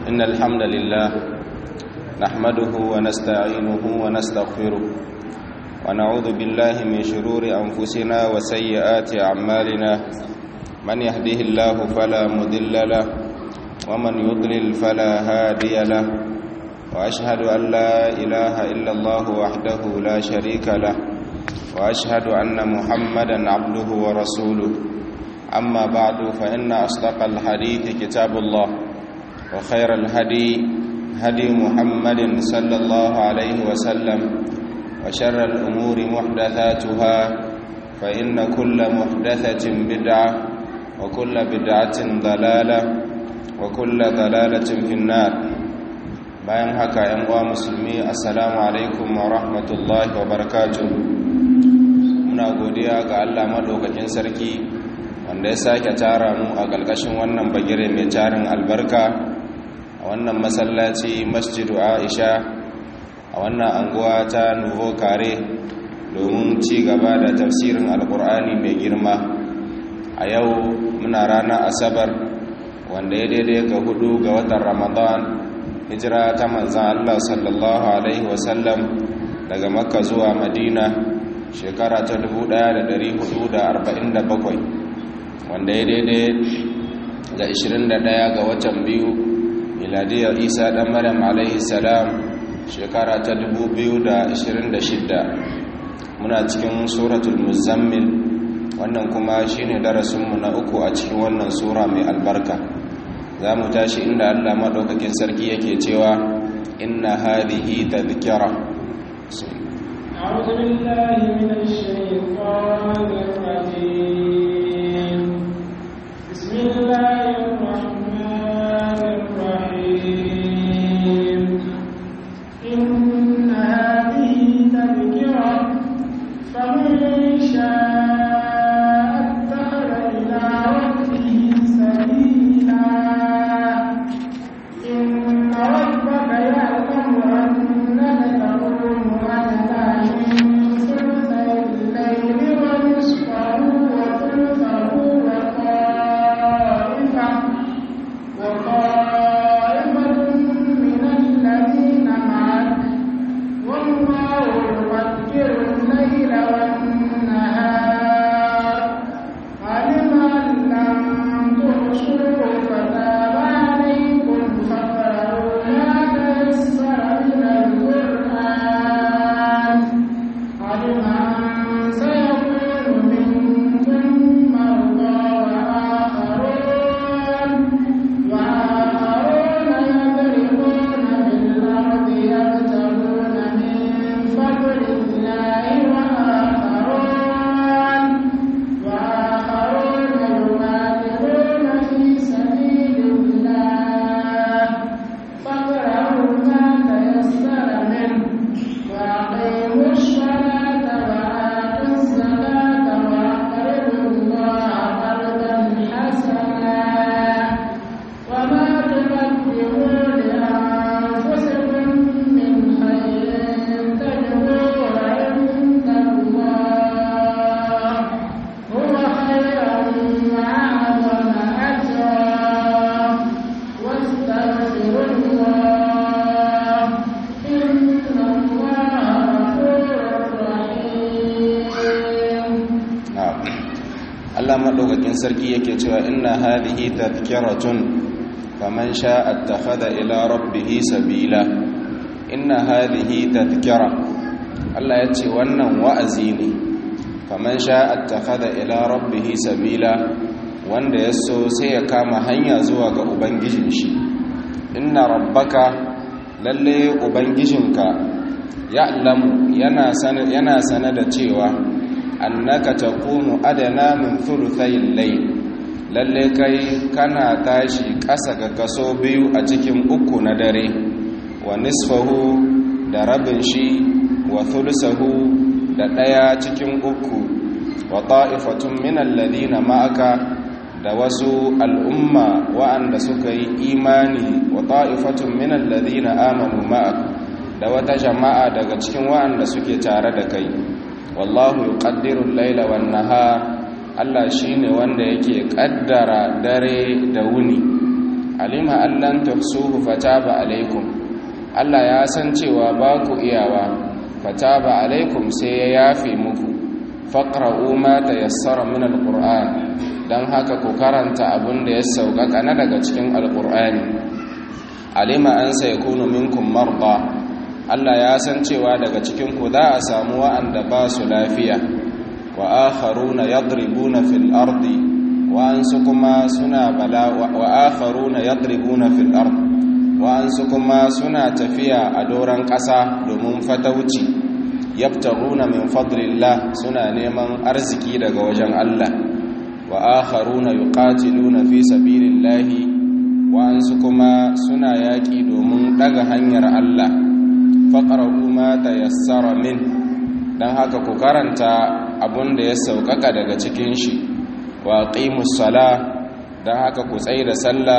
إن الحمد لله نحمده ونستعينه ونستغفره ونعوذ بالله من شرور أنفسنا وسيئات أعمالنا من يهده الله فلا مضل له ومن يضلل فلا هادي له وأشهد أن لا إله إلا الله وحده لا شريك له وأشهد أن محمدا عبده ورسوله أما بعد فإن أصدق الحديث كتاب الله وخير الهدي هدي محمد صلى الله عليه وسلم وشر الأمور محدثاتها فإن كل محدثة بدعة وكل بدعة ضلالة وكل ضلالة في النار bayan haka ‘yan uwa musulmi assalamu alaikum wa rahmatullahi wa barakatuh muna godiya ga Allah maɗaukakin sarki wanda ya sake tara mu a ƙarƙashin wannan bagire mai tarin albarka a wannan masallaci masjidu aisha a wannan anguwa ta nuvo kare domin ci gaba da tafsirin alkur'ani mai girma a yau muna ranar asabar wanda ya daidai ga hudu ga watan ramadan hijira ta manzan allah sallallahu alaihi wasallam daga makka zuwa madina shekara ta 1447 wanda ya daidai ga 21 ga watan biyu miladiyar isa dan maryam alaihi salam shekara ta 2026 muna cikin suratul muzammil wannan kuma shine darasinmu na uku a cikin wannan sura mai albarka za mu tashi inda allah maɗaukakin sarki yake cewa inna hadhihi tadhkira أعوذ بالله من الشيطان الرجيم بسم الله الرحمن الرحيم إن هذه تذكرة فمن شاء اتخذ إلى ربه سبيلا إن ربك يعلم أنك تقوم أدنى من ثلثي الليل ونصفه وثلثه وطائفة وطائفة من الذين معك والله يقدر الليل والنهار علم أن لم تحصوا فتاب عليكم فقرأوا ما تيسر من القرآن علم أن سيكون منكم مرضى وآخرون وآخرون يضربون بالأرض يبتغون من فضل الله وآخرون وآخرون يقاتلون في سبيل الله فاقرأوا ما تيسر منه وأقيموا الصلاة وآتوا الزكاة وأقرضوا الله قرضا حسنا وما تقدموا لأنفسكم من خير تجدوه عند الله هو خيرا وأعظم أجرا واستغفروا الله إن الله غفور رحيم na'am Allah madaukakin sarki yake cewa inna hadhihi tadhkiratun faman sha'a attakhadha ila rabbih sabila inna hadhihi tadhkira Allah ya ce wannan wa'azi ne faman sha'a attakhadha ila rabbih sabila wanda ya so sai ya kama hanya zuwa ga ubangijin shi inna rabbaka lalle ubangijinka ya'lamu yana sana yana sana da cewa annaka taqumu adana min thuluthayil layl lalle kai kana tashi ƙasa ga kaso biyu a cikin uku na dare wa nisfahu da rabin shi wa thuluthahu da ɗaya cikin uku wa ta'ifatun min alladhina ma'aka da wasu al'umma wa'anda suka yi imani wa ta'ifatun min alladhina amanu ma'ak da wata jama'a daga cikin wa'anda suke tare da kai wallahu yuqaddiru al-laila wan-nahar Allah shine wanda yake kaddara dare da wuni alima allan tuhsuhu fataba alaikum Allah ya san cewa ba ku iyawa fataba alaikum sai ya yafe muku faqra'u ma tayassara min alquran dan haka ku karanta abin da ya sauƙaƙa na daga cikin alqur'ani alima an sayakunu minkum marda Allah ya san cewa daga cikin ku za a samu wa'anda ba su lafiya wa akharuna yadribuna fil ardi wa ansu kuma suna bala wa akharuna yadribuna fil ardi wa ansu kuma suna tafiya a doran ƙasa domin fatauci yabtaguna min fadlillah suna neman arziki daga wajen Allah wa akharuna yuqatiluna fi sabilillahi wa ansu kuma suna yaƙi domin daga hanyar Allah faqra'u ma tayassara min dan haka ku karanta abun da ya sauƙaƙa daga cikin shi wa aqimus sala dan haka ku tsaye da sallah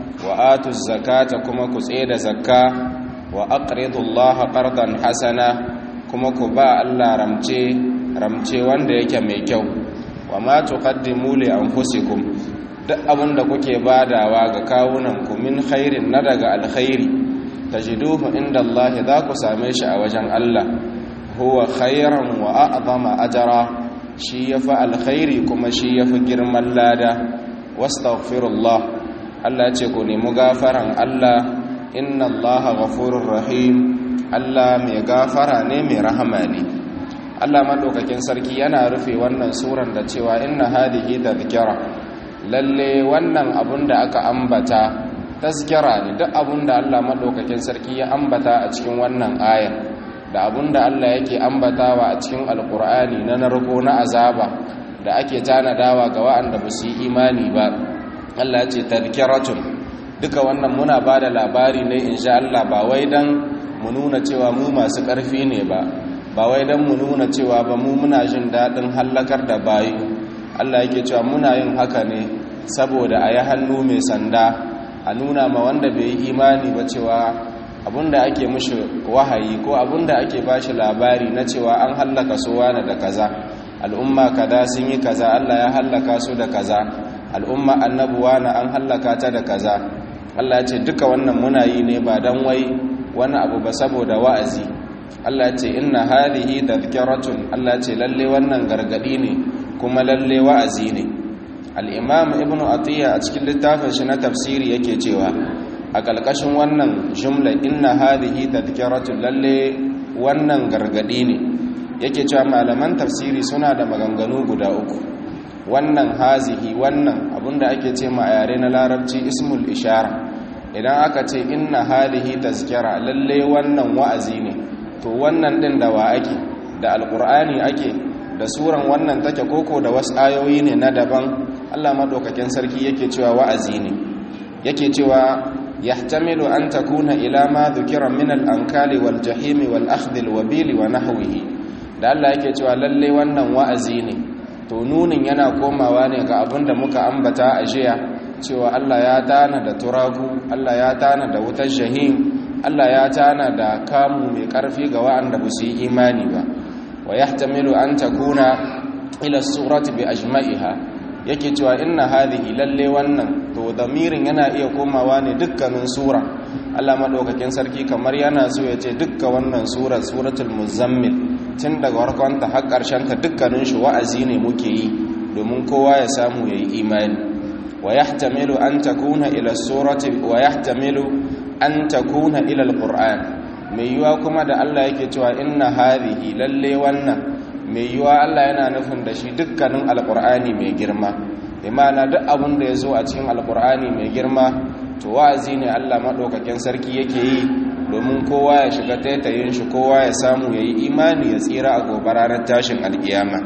wa atuz zakata kuma ku tsaye da zakka wa aqridullaha qardan hasana kuma ku ba Allah ramce ramce wanda yake mai kyau wa ma tuqaddimu li anfusikum duk abin da kuke badawa ga kawunan ku min khairin na daga alkhairi tajiduhu inda Allah za ku same shi a wajen Allah huwa khairan wa a'zama ajra shi yafi alkhairi kuma shi yafi girman lada wastaghfirullah Allah ce ku nemi gafaran Allah inna Allah ghafurur rahim Allah mai gafara ne mai rahama ne Allah madaukakin sarki yana rufe wannan suran da cewa inna hadihi tadhkira lalle wannan abun da aka ambata tazkira ne duk abun da Allah madaukakin sarki ya ambata a cikin wannan aya da abun da Allah yake ambatawa a cikin alkur'ani na narko na azaba da ake tanadawa ga wa'anda ba su yi imani ba Allah ya ce tadhkiratun duka wannan muna ba da labari ne insha Allah ba wai dan mu nuna cewa mu masu ƙarfi ne ba ba wai dan mu nuna cewa ba mu muna jin daɗin hallakar da bayu Allah yake cewa muna yin haka ne saboda a yi hannu mai sanda a nuna ma wanda bai yi imani ba cewa abinda ake mushi wahayi ko abinda ake bashi labari na cewa an hallaka su wani da kaza al'umma kaza sun yi kaza Allah ya hallaka su da kaza al'umma annabuwa na an hallaka ta da kaza Allah ya ce duka wannan muna yi ne ba dan wai wani abu ba saboda wa'azi Allah ya ce inna hadhihi tadhkiratun Allah ya ce lalle wannan gargadi ne kuma lalle wa'azi ne al-imam ibn atiya a cikin littafin shi na tafsiri yake cewa a ƙalƙashin wannan jumla inna hadhihi tadhkiratun lalle wannan gargadi ne yake cewa malaman tafsiri suna da maganganu guda uku wannan hazihi wannan abinda ake ce ma a yare na larabci ismul ishara idan aka ce inna hadhihi tazkira lalle wannan wa'azi ne to wannan din da wa ake da alqur'ani ake da suran wannan take koko da wasu ayoyi ne na daban Allah madaukakin sarki yake cewa wa'azi ne yake cewa yahtamilu an takuna ila ma dhukira min al-ankali wal jahimi wal akhdh al-wabil wa nahwihi da Allah yake cewa lalle wannan wa'azi ne to nunin yana komawa ne ga abin da muka ambata a jiya cewa Allah ya tana da turagu Allah ya tana da wutar jahim Allah ya tana da kamu mai karfi ga wa'anda ba su yi imani ba wa yahtamilu an takuna ila surati bi ajma'iha yake cewa inna hadhihi lalle wannan to damirin yana iya komawa ne dukkanin sura Allah madaukakin sarki kamar yana so ya ce dukkan wannan sura suratul muzammil tun daga farkonta har ƙarshen ta dukkanin shi wa'azi ne muke yi domin kowa ya samu yayi imani wa yahtamilu an takuna ila surati wa yahtamilu an takuna ila alquran mai yiwa kuma da Allah yake cewa inna hadhihi lalle wannan mai yiwa Allah yana nufin da shi dukkanin alqur'ani mai girma imana duk abin da ya zo a cikin alqur'ani mai girma to wa'azi ne Allah madaukakin sarki yake yi domin kowa ya shiga taitayin shi kowa ya samu ya yi imani ya tsira a gobe ranar tashin alkiyama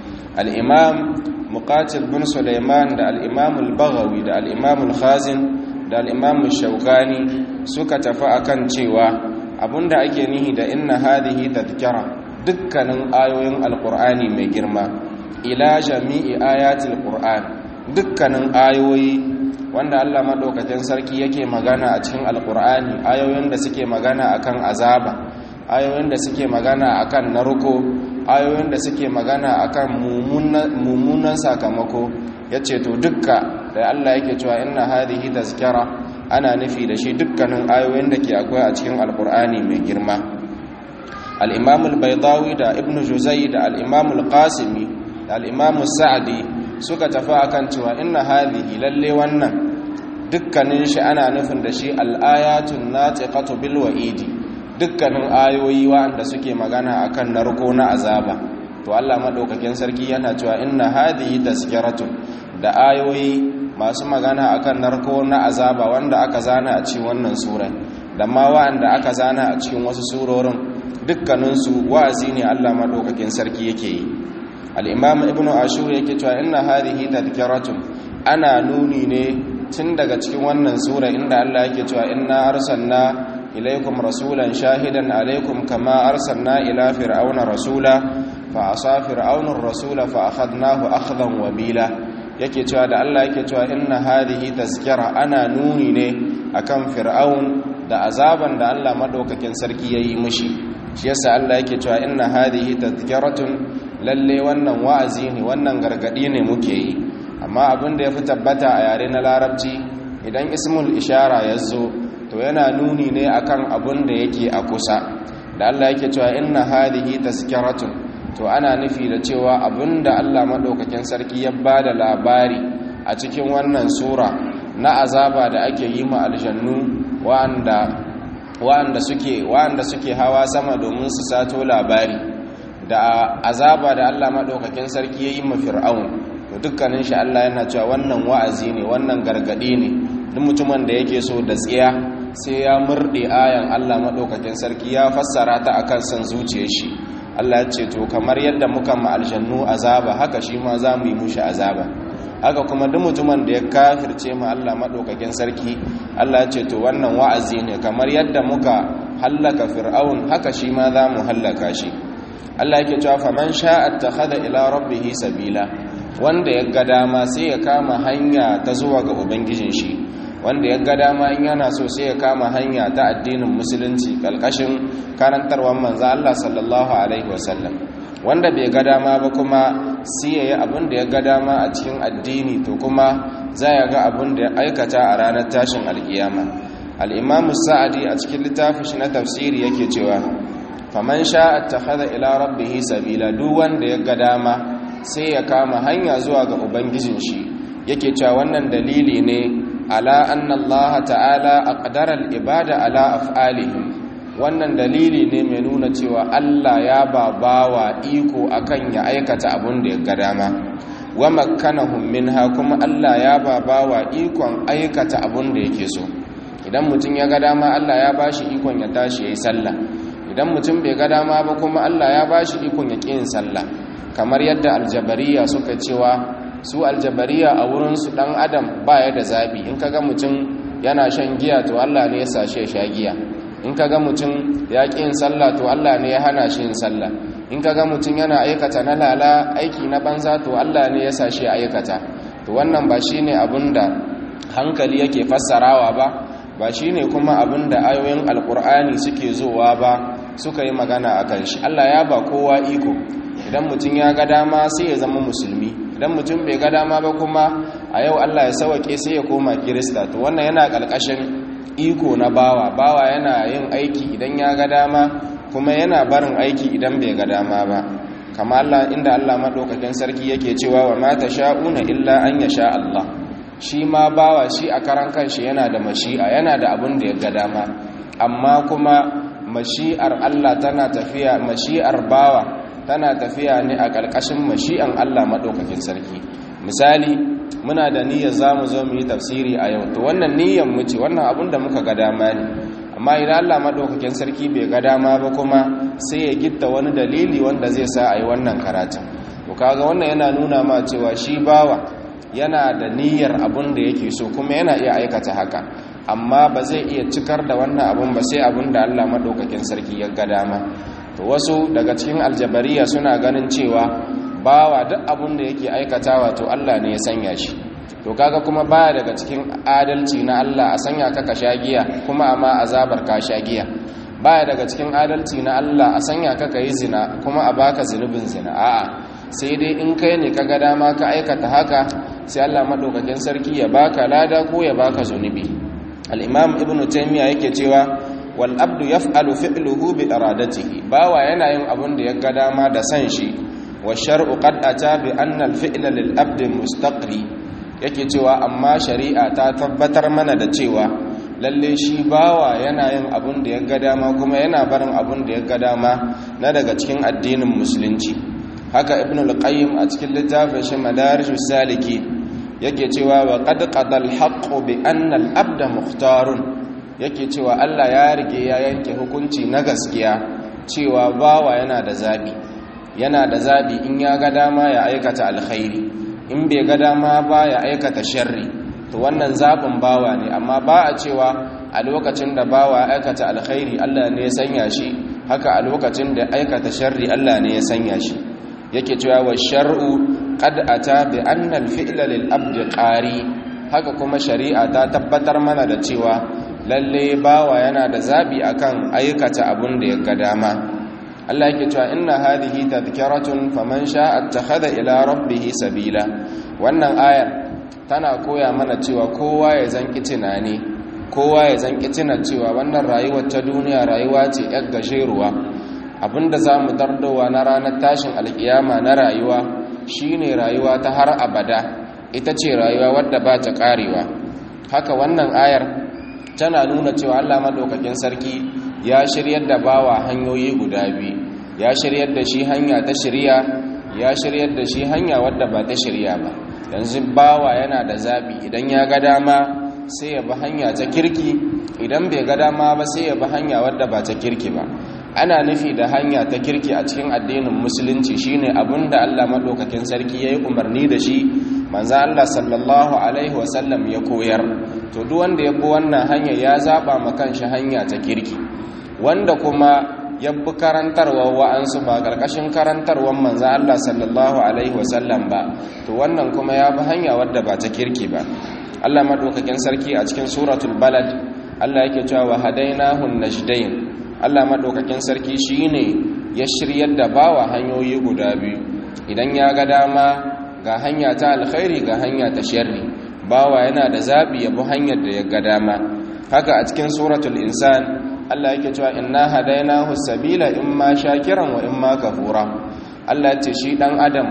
al'imam muqatil bin suleiman da al'imam al-baghawi da al'imam al-khazin da al'imam shaukani suka tafi akan cewa abinda ake nihi da inna hadihi tadhkara dukkanin ayoyin alqur'ani mai girma ila jami'i ayatil qur'an dukkanin ayoyi wanda Allah madaukakin sarki yake magana a cikin alqur'ani ayoyin da suke magana akan azaba ayoyin da suke magana akan narko ayoyin da suke magana akan mummunan sakamako yace to dukka da Allah yake cewa inna hadhihi tazkara ana nufi da shi dukkanin ayoyin da ke akwai a cikin alkur'ani mai girma al-imam al-baydawi da ibn juzai da al-imam al-qasimi da al-imam sa'di suka tafi akan cewa inna hadhihi lalle wannan dukkanin shi ana nufin da shi al-ayatun natiqatu bil wa'idi dukkanin ayoyi wanda suke magana akan narko na azaba to Allah madaukakin sarki yana cewa inna hadhihi tazkiratun da ayoyi masu magana akan narko na azaba wanda aka zana a cikin wannan sura da ma wanda aka zana a cikin wasu surorin dukkanin su wa'azi ne Allah madaukakin sarki yake yi al-imam ibn ashur yake cewa inna hadhihi tazkiratun ana nuni ne tun daga cikin wannan sura inda Allah yake cewa inna arsalna إليكم رسولا شاهدا عليكم كما أرسلنا إلى فرعون رسولا فعصى فرعون الرسول فأخذناه أخذا وبيلا yake cewa da Allah yake cewa inna hadhihi tazkira ana nuni ne akan fir'aun da azaban da Allah madaukakin sarki yayi mishi shi yasa Allah yake cewa inna hadhihi tazkiratun lalle wannan wa'azi ne wannan gargadi ne muke yi amma abin da yafi tabbata a yare na larabci idan ismul ishara yazo to yana nuni ne akan abun da yake a kusa da Allah yake cewa inna hadhihi tazkiratun to ana nufi da cewa abun da Allah madaukakin sarki ya bada labari a cikin wannan sura na azaba da ake yi ma aljannu wa'anda wa'anda suke wa'anda suke hawa sama domin su sato labari da azaba da Allah madaukakin sarki ya yi ma fir'aun to dukkanin shi Allah yana cewa wannan wa'azi ne wannan gargadi ne duk mutumin da yake so da tsiya sai ya murɗe ayan Allah maɗaukakin sarki ya fassara ta akan son zuciyar shi Allah ya ce to kamar yadda muka ma aljannu azaba haka shi ma za mu yi mushi azaba haka kuma duk mutumin da ya kafirce ma Allah maɗaukakin sarki Allah ya ce to wannan wa'azi ne kamar yadda muka hallaka fir'aun haka shi ma za mu hallaka shi Allah yake cewa faman sha'a attakhadha ila rabbih sabila wanda ya ga dama sai ya kama hanya ta zuwa ga ubangijin shi wanda ya ga dama in yana so sai ya kama hanya ta addinin musulunci kalkashin karantarwar manzo Allah sallallahu alaihi wasallam wanda bai ga dama ba kuma sai yayi abin da ya ga dama a cikin addini to kuma za ya ga abin da ya aikata a ranar tashin alkiyama al-imam sa'adi a cikin littafin shi na tafsiri yake cewa faman sha'a attakhadha ila rabbih sabila duk wanda ya ga dama sai ya kama hanya zuwa ga ubangijin shi yake cewa wannan dalili ne ala anna Allah ta'ala aqdara al-ibada ala af'alihim wannan dalili ne mai nuna cewa Allah ya babawa iko akan ya aikata abun da ya ga dama wa makkanahum minha kuma Allah ya babawa ikon aikata abun da yake so idan mutum ya ga dama Allah ya bashi ikon ya tashi yayi sallah idan mutum bai ga dama ba kuma Allah ya bashi ikon ya ƙi sallah kamar yadda aljabariya suka cewa su aljabariya a wurinsu ɗan adam ba ya da zaɓi in kaga mutum yana shan giya to Allah ne ya sashe sha giya in kaga mutum ya ƙi yin sallah to Allah ne ya hana shi yin sallah in kaga mutum yana aikata na lala aiki na banza to Allah ne ya sashe aikata to wannan ba shine abin da hankali yake fassarawa ba ba shine kuma abin da ayoyin alkur'ani suke zowa ba suka yi magana a kan shi Allah ya ba kowa iko idan mutum ya ga dama sai ya zama musulmi idan mutum bai ga dama ba kuma a yau Allah ya sawake sai ya koma kirista to wannan yana ƙarƙashin iko na bawa bawa yana yin aiki idan ya ga dama kuma yana barin aiki idan bai ga dama ba kama Allah inda Allah madaukakin sarki yake cewa wa mata sha'una illa an yasha Allah shi ma bawa shi a karan kanshi yana da mashi'a yana da abin da ya ga dama amma kuma mashi'ar Allah tana tafiya mashi'ar bawa tana tafiya ne a ƙarƙashin mashi'an Allah maɗaukakin sarki misali muna da niyyar zamu zo mu yi tafsiri a yau to wannan niyyar mu ce wannan abin da muka ga dama ne amma idan Allah maɗaukakin sarki bai ga dama ba kuma sai ya gitta wani dalili wanda zai sa a yi wannan karatun to kaga wannan yana nuna ma cewa shi bawa yana da niyyar abin da yake so kuma yana iya aikata haka amma ba zai iya cikar da wannan abun ba sai abin da Allah maɗaukakin sarki ya ga dama to wasu daga cikin aljabariya suna ganin cewa bawa duk abin da yake aikatawa to Allah ne ya sanya shi to kaga kuma baya daga cikin adalci na Allah a sanya ka ka shagiya kuma amma azabar ka shagiya baya daga cikin adalci na Allah a sanya ka ka yi zina kuma a baka zunubin zina a'a sai dai in kai ne ka ga dama ka aikata haka sai Allah madaukakin sarki ya baka lada ko ya baka zunubi al-imam ibnu taymiya yake cewa wal abdu yaf'alu fi'luhu bi iradatihi bawa yana yin abun da ya ga dama da san shi wa shar'u qad ata bi anna al-fi'la lil abdi mustaqri yake cewa amma shari'a ta tabbatar mana da cewa lalle shi bawa yana yin abun da ya ga dama kuma yana barin abun da ya ga dama na daga cikin addinin musulunci haka ibn al-qayyim a cikin littafin shi madarijus saliki yake cewa wa qad qadal haqqu bi anna al-abda mukhtarun yake cewa Allah ya rige ya yanke hukunci na gaskiya cewa bawa yana da zabi yana da zabi in ya ga dama ya aikata alkhairi in bai ga dama ba ya aikata sharri to wannan zabin bawa ne amma ba a cewa a lokacin da bawa ya aikata alkhairi Allah ne ya sanya shi haka a lokacin da aikata sharri Allah ne ya sanya shi yake cewa wa shar'u qad ata bi anna al-fi'la lil abdi qari haka kuma shari'a ta tabbatar mana da cewa lalle bawa yana da zabi akan aikata abun da ya ga dama Allah yake cewa inna hadhihi tadhkiratun faman sha'a attakhadha ila rabbih sabila wannan ayar tana koya mana cewa kowa ya zanki tunani kowa ya zanki tuna cewa wannan rayuwar ta duniya rayuwa ce yar gajeruwa abinda zamu dardowa na ranar tashin alkiyama na rayuwa shine rayuwa ta har abada ita ce rayuwa wadda ba ta karewa haka wannan ayar tana nuna cewa Allah madaukakin sarki ya shiryar da bawa hanyoyi guda biyu ya shiryar da shi hanya ta shirya ya shiryar da shi hanya wadda ba ta shirya ba yanzu bawa yana da zabi idan ya ga dama sai ya bi hanya ta kirki idan bai ga dama ba sai ya bi hanya wadda ba ta kirki ba ana nufi da hanya ta kirki a cikin addinin musulunci shine abinda Allah madaukakin sarki yayi umarni da shi manzo Allah sallallahu alaihi wasallam ya koyar to duk wanda ya bi wannan hanya ya zaba ma kanshi hanya ta kirki wanda kuma ya bi karantarwa wa'ansu ba ƙarƙashin karantarwar manzo Allah sallallahu alaihi wasallam ba to wannan kuma ya bi hanya wadda ba ta kirki ba Allah madaukakin sarki a cikin suratul balad Allah yake cewa wa hadainahu najdain Allah madaukakin sarki shine ya shiryar da bawa hanyoyi guda biyu idan ya ga dama ga hanya ta alkhairi ga hanya ta sharri bawa yana da zabi ya bi hanyar da ya ga dama haka a cikin suratul insan Allah yake cewa inna hadainahu sabila imma shakiran wa imma kafura Allah ce shi dan adam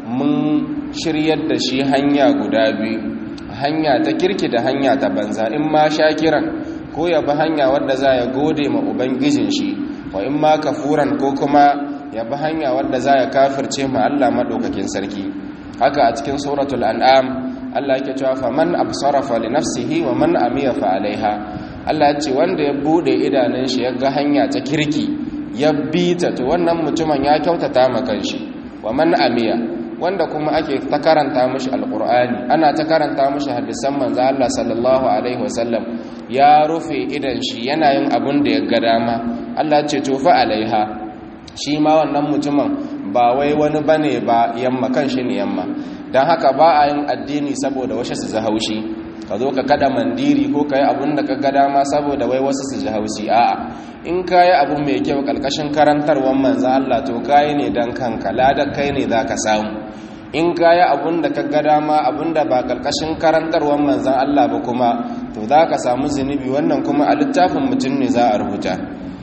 mun shiryar da shi hanya guda biyu hanya ta kirki da hanya ta banza imma shakiran ko ya bi hanya wadda za ya gode ma ubangijin shi wa imma kafuran ko kuma ya bi hanya wadda za ya kafirce ma Allah madaukakin sarki haka a cikin suratul an'am Allah yake cewa faman absara fa li nafsihi wa man amiya fa alaiha Allah ya ce wanda ya bude idanun shi ya ga hanya ta kirki ya bi ta to wannan mutumin ya kyautata ma kanshi wa man amiya wanda kuma ake ta karanta mishi alqur'ani ana ta karanta mishi hadisan manzo Allah sallallahu alaihi wasallam ya rufe idan shi yana yin abun da ya ga dama Allah ya ce to fa alaiha shi ma wannan mutumin ba wai wani bane ba yamma kanshi ne yamma dan haka ba a yin addini saboda washe su haushi ka zo ka kada mandiri ko ka yi abin da ka ga dama saboda wai wasu su ji haushi a'a in ka yi abu mai kyau ƙarƙashin karantarwar manzan Allah to ka yi ne don kanka ladar kai ne za ka samu in ka yi abin da ka ga dama abin da ba ƙarƙashin karantarwar manzan Allah ba kuma to za ka samu zunubi wannan kuma a littafin mutum ne za a rubuta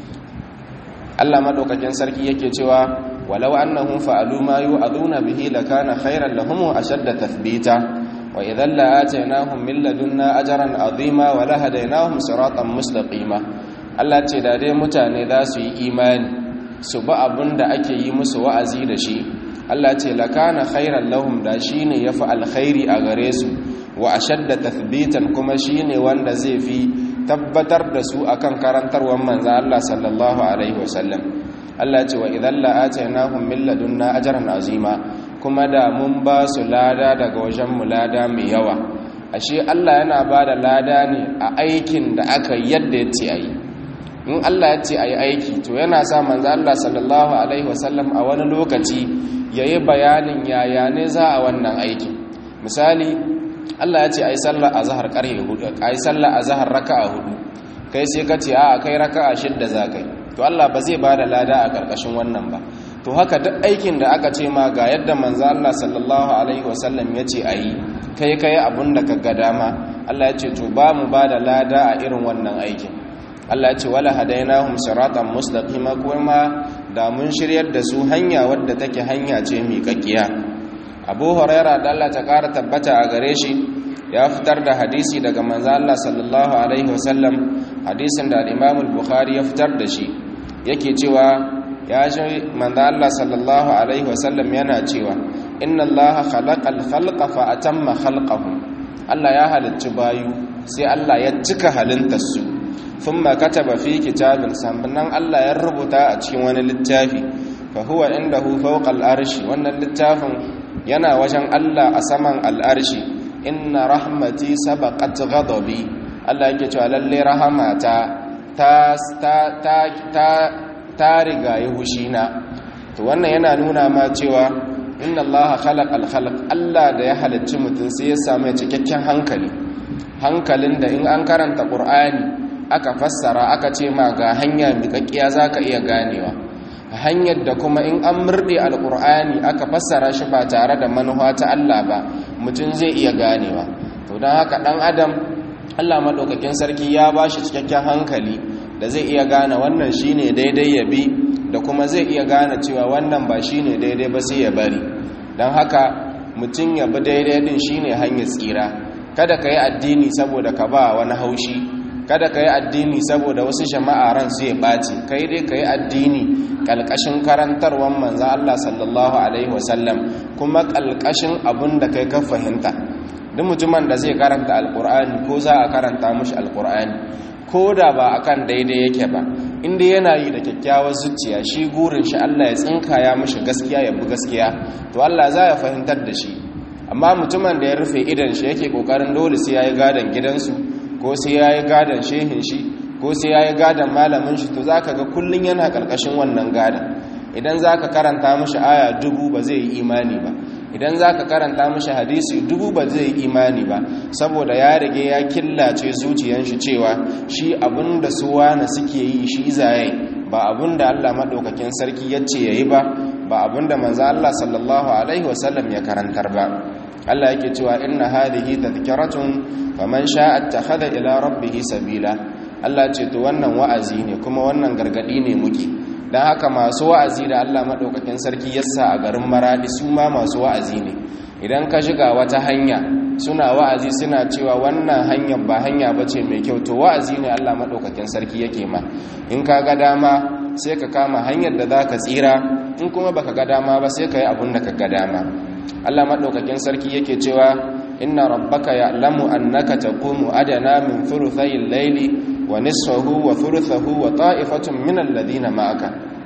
Allah maɗaukakin sarki yake cewa walau annahum fa'alu ma yu'aduna bihi lakana khairan lahum ashadda tathbita وإذا لآتيناهم من لدنا أجرا عظيما ولهديناهم صراطا مستقيما Allah ce da dai mutane za su yi imani su ba abin da ake yi musu wa'azi da shi Allah ce lakana khairan lahum da shine yafi alkhairi a gare su wa ashadda tathbitan kuma shine wanda zai fi tabbatar da su akan karantarwar manzo Allah sallallahu alaihi wasallam Allah ce wa idan la'atainahum min ladunna ajran azima kuma da mun ba su lada daga wajen mu lada mai yawa ashe Allah yana ba da lada ne a aikin da aka yadda ya ce ayi in Allah ya ce ayi aiki to yana sa manzo Allah sallallahu alaihi wasallam a wani lokaci yayi bayanin yaya ne za a wannan aiki misali Allah ya ce ayi sallar azhar karhe hudu ayi sallar azhar raka'a hudu kai sai ka ce a kai raka'a shidda za kai to Allah ba zai bada lada a karkashin wannan ba to haka duk aikin da aka ce ma ga yadda manzo Allah sallallahu alaihi wasallam ya ce ayi kai kai abun da ka ga dama Allah ya ce to ba mu ba da lada a irin wannan aikin Allah ya ce wala hadainahum siratan mustaqima kuma da mun shiryar da su hanya wadda take hanya ce miƙaƙiya Abu Huraira da Allah ta ƙara tabbata a gare shi ya fitar da hadisi daga manzo Allah sallallahu alaihi wasallam hadisin da Imam al-Bukhari ya fitar da shi yake cewa ya ji manzo Allah sallallahu alaihi wasallam yana cewa inna Allah khalaqal khalqa fa atamma khalqahum Allah ya halicci bayu sai Allah ya cika halittar su thumma kataba fi kitabin sannan Allah ya rubuta a cikin wani littafi fa huwa indahu fawqa al-arshi wannan littafin yana wajen Allah a saman al-arshi inna rahmati sabaqat ghadabi Allah yake cewa lalle rahamata ta ta ta ta ta riga yi hushina to wannan yana nuna ma cewa inna allaha khalaqal khalq Allah da ya halicci mutum sai ya samu cikakken hankali hankalin da in an karanta qur'ani aka fassara aka ce ma ga hanya miƙaƙiya zaka iya ganewa hanyar da kuma in an murde alqur'ani aka fassara shi ba tare da manufa ta Allah ba mutum zai iya ganewa to dan haka dan adam Allah madaukakin sarki ya bashi cikakken hankali da zai iya gane wannan shine daidai ya bi da kuma zai iya gane cewa wannan ba shine daidai ba sai ya bari don haka mutum ya bi daidai din shine hanyar tsira kada ka yi addini saboda ka ba wani haushi kada ka yi addini saboda wasu jama'a ran su ya ɓaci kai dai ka yi addini ƙalƙashin karantarwar manzan Allah sallallahu alaihi wasallam kuma ƙalƙashin abin da kai ka fahimta duk mutumin da zai karanta alƙur'ani ko za a karanta mushi alƙur'ani ko da ba akan daidai yake ba inda yana yi da kyakkyawar zuciya shi gurin shi Allah ya tsinka ya mishi gaskiya ya bi gaskiya to Allah za ya fahimtar da shi amma mutumin da ya rufe idan shi yake kokarin dole sai yayi gadan gidansu ko sai yayi gadan shehin shi ko sai yayi gadan malamin shi to zaka ga kullun yana karkashin wannan gadan idan zaka karanta mishi aya dubu ba zai yi imani ba idan za ka karanta mashi hadisi dubu ba zai yi imani ba saboda ya rage ya killace zuciyan shi cewa shi abinda su wane suke yi shi zaye ba abinda Allah maɗaukakin sarki ya ce ya yi ba ba abinda manzo Allah sallallahu alaihi wasallam ya karantar ba Allah yake cewa inna hadhihi tadhkiratun faman sha'a attakhadha ila rabbih sabila Allah ce to wannan wa'azi ne kuma wannan gargadi ne muke don haka masu wa'azi da Allah maɗaukakin sarki yassa a garin maradi su ma masu wa'azi ne idan ka shiga wata hanya suna wa'azi suna cewa wannan hanyar ba hanya ba ce mai kyau to wa'azi ne Allah maɗaukakin sarki yake ma in ka ga dama sai ka kama hanyar da za ka tsira in kuma ba ka ga dama ba sai ka yi abin da ka ga dama Allah maɗaukakin sarki yake cewa inna rabbaka ya'lamu annaka taqumu adana min thuluthay al-layli wa nisfahu wa thuluthahu wa ta'ifatun min alladhina ma'aka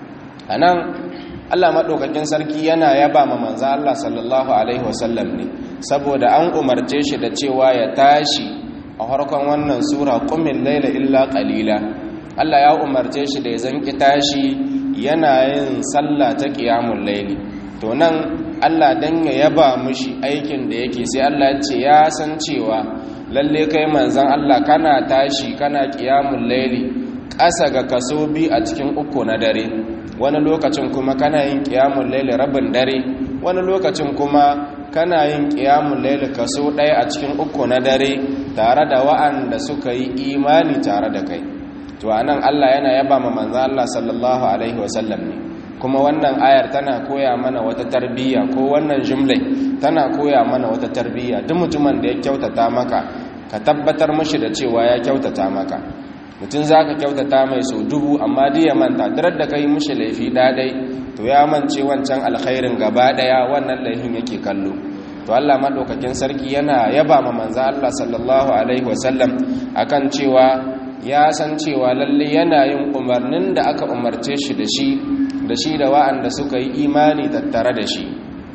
anan Allah madaukakin sarki yana yaba ma manzo Allah sallallahu alaihi wasallam ne saboda an umarce shi da cewa ya tashi a harkon wannan sura qumil layla illa qalila Allah ya umarce shi da ya zanki tashi yana yin sallah ta qiyamul layli to nan Allah dan ya yaba mushi aikin da yake sai Allah ya ce ya san cewa lalle kai manzan Allah kana tashi kana qiyamul layli ƙasa ga kaso bi a cikin uku na dare wani lokacin kuma kana yin qiyamul layli rabin dare wani lokacin kuma kana yin qiyamul layli kaso ɗaya a cikin uku na dare tare da wa'anda suka yi imani tare da kai to anan Allah yana yaba ma manzan Allah sallallahu alaihi wasallam ne kuma wannan ayar tana koya mana wata tarbiyya ko wannan jumlai tana koya mana wata tarbiyya duk mutumin da ya kyautata maka ka tabbatar mashi da cewa ya kyautata maka mutum za ka kyautata mai sau dubu amma duk ya manta darar da ka yi mashi laifi ɗaɗai to ya mance wancan alkhairin gaba ɗaya wannan laifin yake kallo to Allah maɗaukakin sarki yana yaba ma manza Allah sallallahu alaihi wasallam akan cewa ya san cewa lalle yana yin umarnin da aka umarce shi da shi da shi da wa'anda suka yi imani tattare da shi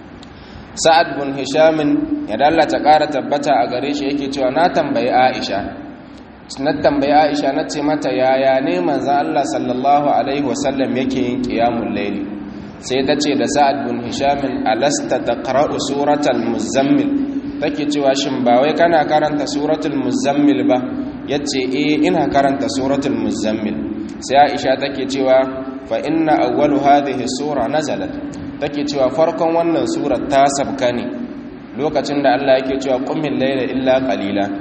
sa'ad bin hishamin ya dallata ƙara tabbata a gare shi yake cewa na tambayi aisha na tambayi aisha na ce mata yaya ne manzan allah sallallahu alaihi wasallam yake yin ƙiyamun laili sai ta ce da sa'ad bin hishamin alasta ta ƙara'u suratul muzammil take cewa shin ba wai kana karanta suratul muzammil ba ya ce e ina karanta suratul muzammil sai aisha take cewa fa inna awwalu hadhihi sura nazalat take cewa farkon wannan surar ta sabka ne lokacin da Allah yake cewa qumil layla illa qalila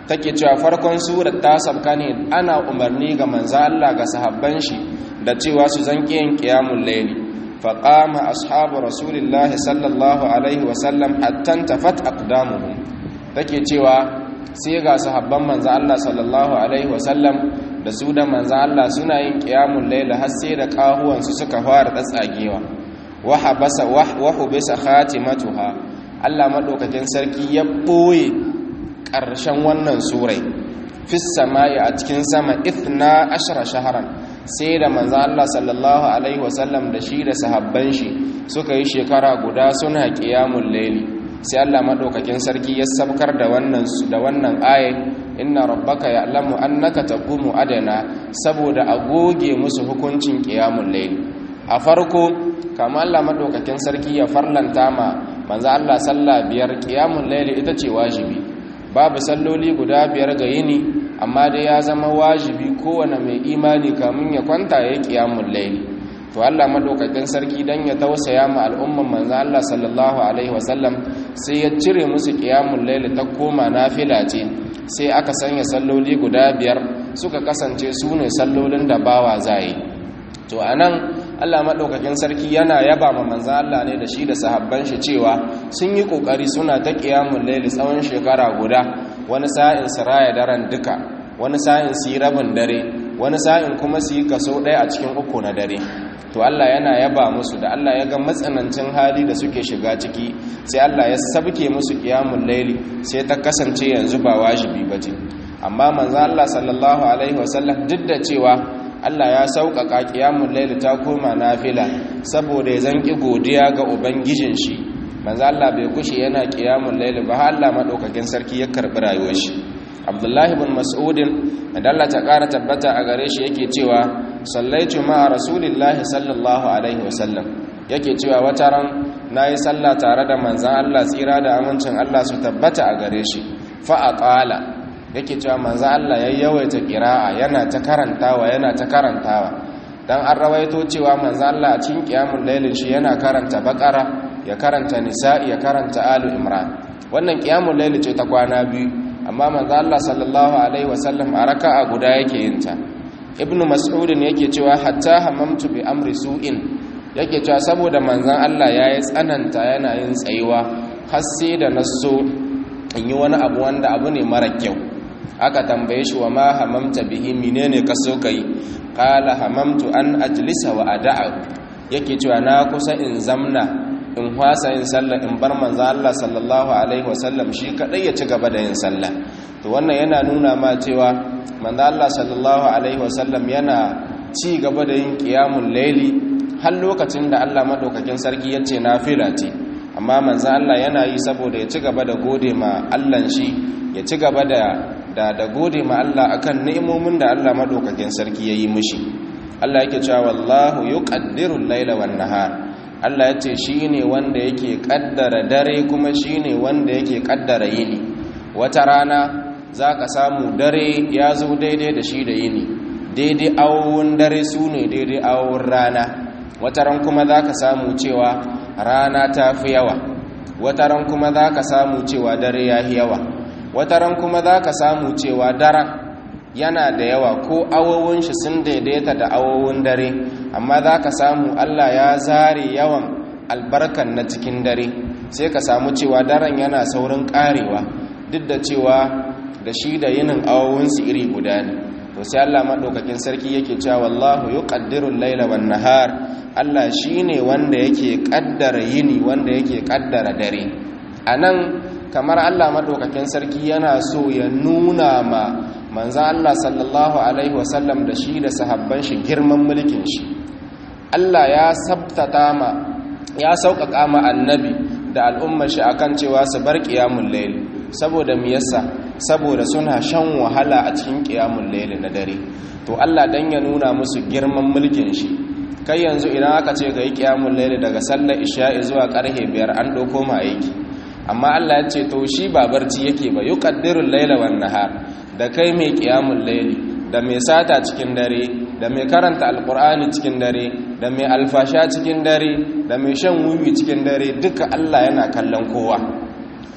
take cewa farkon surar ta sabka ne ana umarni ga manzo Allah ga sahabban shi da cewa su zanki yin qiyamul layli faqama ashabu rasulillahi sallallahu alaihi wasallam hatta tafat aqdamuhum take cewa sai ga sahabban manzo Allah sallallahu alaihi wasallam da su da manzo Allah suna yin qiyamul layl har sai da kahuwan su suka fara tsatsagewa wa habasa wa hubisa khatimatuha Allah madaukakin sarki ya boye ƙarshen wannan surai fis samai a cikin sama ithna ashara shahran sai da manzo Allah sallallahu alaihi wasallam da shi da sahabban shi suka yi shekara guda suna qiyamul layli sai Allah madaukakin sarki ya sabkar da wannan da wannan aye inna rabbaka ya'lamu annaka taqumu adana saboda a goge musu hukuncin qiyamul layl a farko kama Allah madaukakin sarki ya farlanta ma manzo Allah sallah biyar qiyamul layl ita ce wajibi babu salloli guda biyar ga yini amma dai ya zama wajibi kowane mai imani kamun ya kwanta ya qiyamul layl to Allah madaukakin sarki dan ya tausaya ma al'umman manzo Allah sallallahu alaihi wasallam sai ya cire musu qiyamul layl ta koma nafila ce sai aka sanya salloli guda biyar suka kasance su ne sallolin da bawa zai to anan Allah madaukakin sarki yana yaba ma manzo Allah ne da shi da sahabban shi cewa sun yi kokari suna ta qiyamul layl tsawon shekara guda wani sa'in siraya daren duka wani sa'in su yi rabin dare wani sa'in kuma su yi kaso ɗaya a cikin uku na dare to Allah yana yaba musu da Allah ya ga matsanancin hali da suke shiga ciki sai Allah ya sabke musu qiyamul layli sai ta kasance yanzu ba wajibi bace amma manzo Allah sallallahu alaihi wasallam duk da cewa Allah ya sauƙaƙa qiyamul layli ta koma nafila saboda ya zanki godiya ga ubangijin shi manzo Allah bai kushe yana qiyamul layli ba har Allah madaukakin sarki ya karbi rayuwar shi Abdullahi ibn Mas'udin da Allah ta ƙara tabbata a gare shi yake cewa sallaitu ma rasulillahi sallallahu alaihi wasallam yake cewa wata ran nayi sallah tare da manzon Allah tsira da amincin Allah su tabbata a gare shi fa aqala yake cewa manzon Allah ya yawaita qira'a yana ta karantawa yana ta karantawa dan an rawaito cewa manzon Allah a cikin qiyamul lailin shi yana karanta baqara ya karanta nisa'i ya karanta alu imran wannan qiyamul lail ce ta kwana biyu amma manzon Allah sallallahu alaihi wasallam a raka'a guda yake yin ta ibnu mas'udin yake cewa hatta hamamtu bi amri su'in yake cewa saboda manzon Allah yayi tsananta yana yin tsayuwa har sai da naso in yi wani abu wanda abu ne mara kyau aka tambaye shi wa ma hamamta bihi menene ka so kai qala hamamtu an ajlisa wa ada'a yake cewa na kusa in zamna in hwasa yin sallah in bar manzo Allah sallallahu alaihi wasallam shi kadai ya ci gaba da yin sallah to wannan yana nuna ma cewa manzo Allah sallallahu alaihi wasallam yana ci gaba da yin qiyamul layli har lokacin da Allah madaukakin sarki yace nafila ce amma manzo Allah yana yi saboda ya ci gaba da gode ma Allah shi ya ci gaba da da da gode ma Allah akan ni'imomin da Allah madaukakin sarki yayi mishi Allah yake cewa wallahu yuqaddiru al-laila wan-nahar Allah ya ce shi ne wanda yake kaddara dare kuma shi ne wanda yake kaddara yini wata rana za ka samu dare ya zo daidai da shi da yini daidai awowin dare su ne daidai awowin rana wata ran kuma za ka samu cewa rana ta fi yawa wata ran kuma za ka samu cewa dare ya fi yawa wata ran kuma za ka samu cewa daren yana da yawa ko awowin shi sun daidaita da awowin dare amma za ka samu Allah ya zare yawan albarkan na cikin dare sai ka samu cewa daren yana saurin karewa duk da cewa da shi da yinin awowinsu iri guda ne to sai Allah maɗaukakin sarki yake cewa wallahu yuqaddiru al-laila wan nahar Allah shine wanda yake kaddara yini wanda yake kaddara dare anan kamar Allah maɗaukakin sarki yana so ya nuna ma manzan Allah sallallahu Alaihi wasallam da shi da sahabban shi girman mulkin shi Allah ya sabtata ma ya sauƙaƙa ma annabi da al'ummar shi akan cewa su bar ƙiyamun laili saboda miyasa saboda suna shan wahala a cikin ƙiyamun laili na dare to Allah dan ya nuna musu girman mulkin shi kai yanzu idan aka ce ga yi ƙiyamun laili daga sallar isha'i zuwa ƙarfe biyar an ɗauko ma aiki amma Allah ya ce to shi ba barci yake ba yuqaddirul laila wan nahar da kai mai qiyamul laili da mai sata cikin dare da mai karanta alqur'ani cikin dare da mai alfasha cikin dare da mai shan wuyi cikin dare duka Allah yana kallon kowa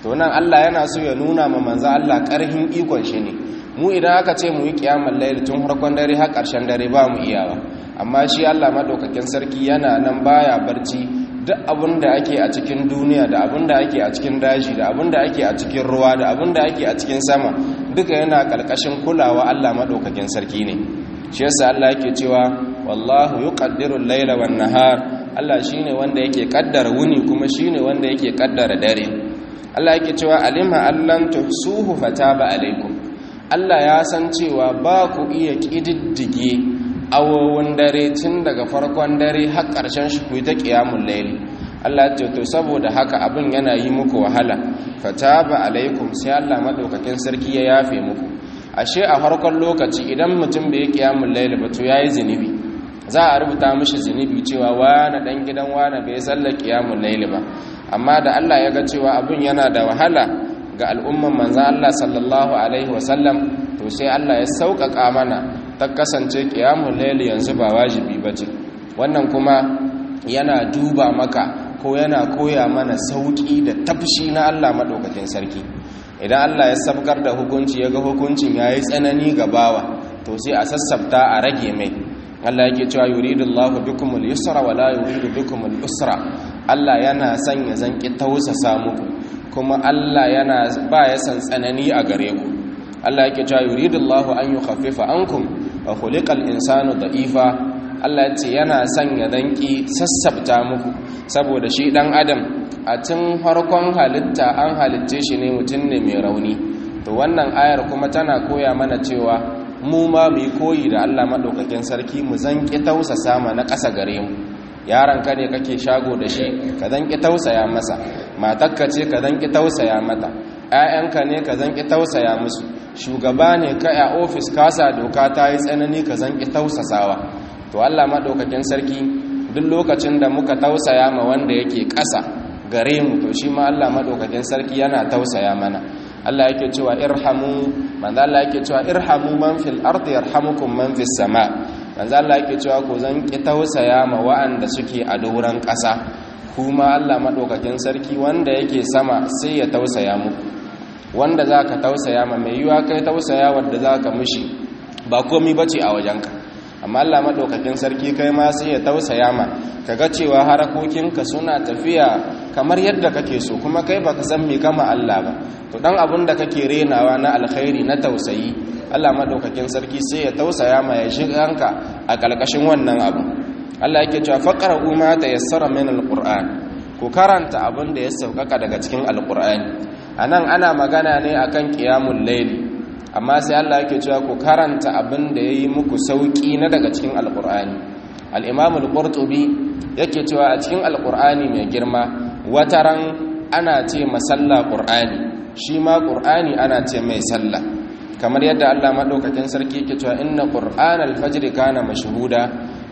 to nan Allah yana so ya nuna ma manzo Allah karhin ikon shi ne mu idan aka ce mu yi kiyamul layl tun farkon dare har ƙarshen dare ba mu iyawa amma shi Allah madaukakin sarki yana nan baya barci duk abin da ake a cikin duniya da abin da ake a cikin daji da abin da ake a cikin ruwa da abin da ake a cikin sama duka yana ƙarƙashin kulawa Allah madaukakin sarki ne shi yasa Allah yake cewa wallahu yuqaddiru al-layla wan-nahar Allah shine wanda yake kaddara wuni kuma shine wanda yake kaddara dare Allah yake cewa alima allan tuhsuhu fataba alaikum Allah ya san cewa ba ku iya kididdige awowin dare tun daga farkon dare har ƙarshen shi ku ta qiyamul layli Allah ya ce to saboda haka abin yana yi muku wahala fataba alaikum sai Allah madaukakin sarki ya yafe muku ashe a farkon lokaci idan mutum bai qiyamul layli ba to yayi zinubi za a rubuta mishi zunubi cewa wani dan gidan wani bai sallar qiyamul layli ba amma da Allah ya ga cewa abin yana da wahala ga al'umman manzan Allah sallallahu alaihi wasallam to sai Allah ya sauƙaƙa mana ta kasance qiyamul layli yanzu ba wajibi bace wannan kuma yana duba maka ko yana koya mana sauƙi da tafshi na Allah madaukakin sarki idan Allah ya sabkar da hukunci ya ga hukuncin yayi tsanani ga bawa to sai a sassabta a rage mai Allah yake cewa yuridullahu bikumul yusra wala yuridu bikumul usra Allah yana son ya zanki tausasa muku kuma Allah yana ba ya san tsanani a gare ku Allah yake cewa yuridullahu an yukhaffifa ankum wa khuliqal insanu da'ifa Allah yace yana son ya zanki sassabta muku saboda shi dan adam a tun farkon halitta an halitce shi ne mutum ne mai rauni to wannan ayar kuma tana koya mana cewa mu ma mu yi koyi da Allah maɗaukakin sarki mu zanƙi tausasa ma na ƙasa gare mu yaron ka ne kake shago da shi ka zanƙi tausaya masa matakka ce ka zanƙi tausaya mata ƴaƴanka ne ka zanƙi tausaya musu shugaba ne ka a ofis kasa doka ta yi tsanani ka zanƙi tausasawa to Allah maɗaukakin sarki duk lokacin da muka tausaya ma wanda yake ƙasa gare mu to shi ma Allah maɗaukakin sarki yana tausaya mana Allah yake cewa irhamu manzo Allah yake cewa irhamu man fil ardi yarhamukum man fis sama manzo Allah yake cewa ku zan ki tausaya ma wa'anda suke a doran ƙasa kuma Allah madaukakin sarki wanda yake sama sai ya tausaya muku wanda zaka tausaya ma mai yiwa kai tausaya wanda zaka mishi ba komai bace a wajenka amma Allah madaukakin sarki kai ma sai ya tausaya ma kaga cewa harakokinka suna tafiya kamar yadda kake so kuma kai baka san me kama Allah ba to dan abun da kake renawa na alkhairi na tausayi Allah madaukakin sarki sai ya tausaya ma ya shiganka a kalkashin wannan abu Allah yake cewa faqra'u ma tayassara min alquran ku karanta abun da ya saukaka daga cikin alqur'ani anan ana magana ne akan qiyamul layli amma sai Allah yake cewa ku karanta abin da yayi muku sauki na daga cikin alqur'ani al-imam al-qurtubi yake cewa a cikin alqur'ani mai girma wataran ana ce masalla qur'ani shi ma qur'ani ana ce mai sallah kamar yadda Allah madaukakin sarki yake cewa inna qur'anal fajr kana mashhuda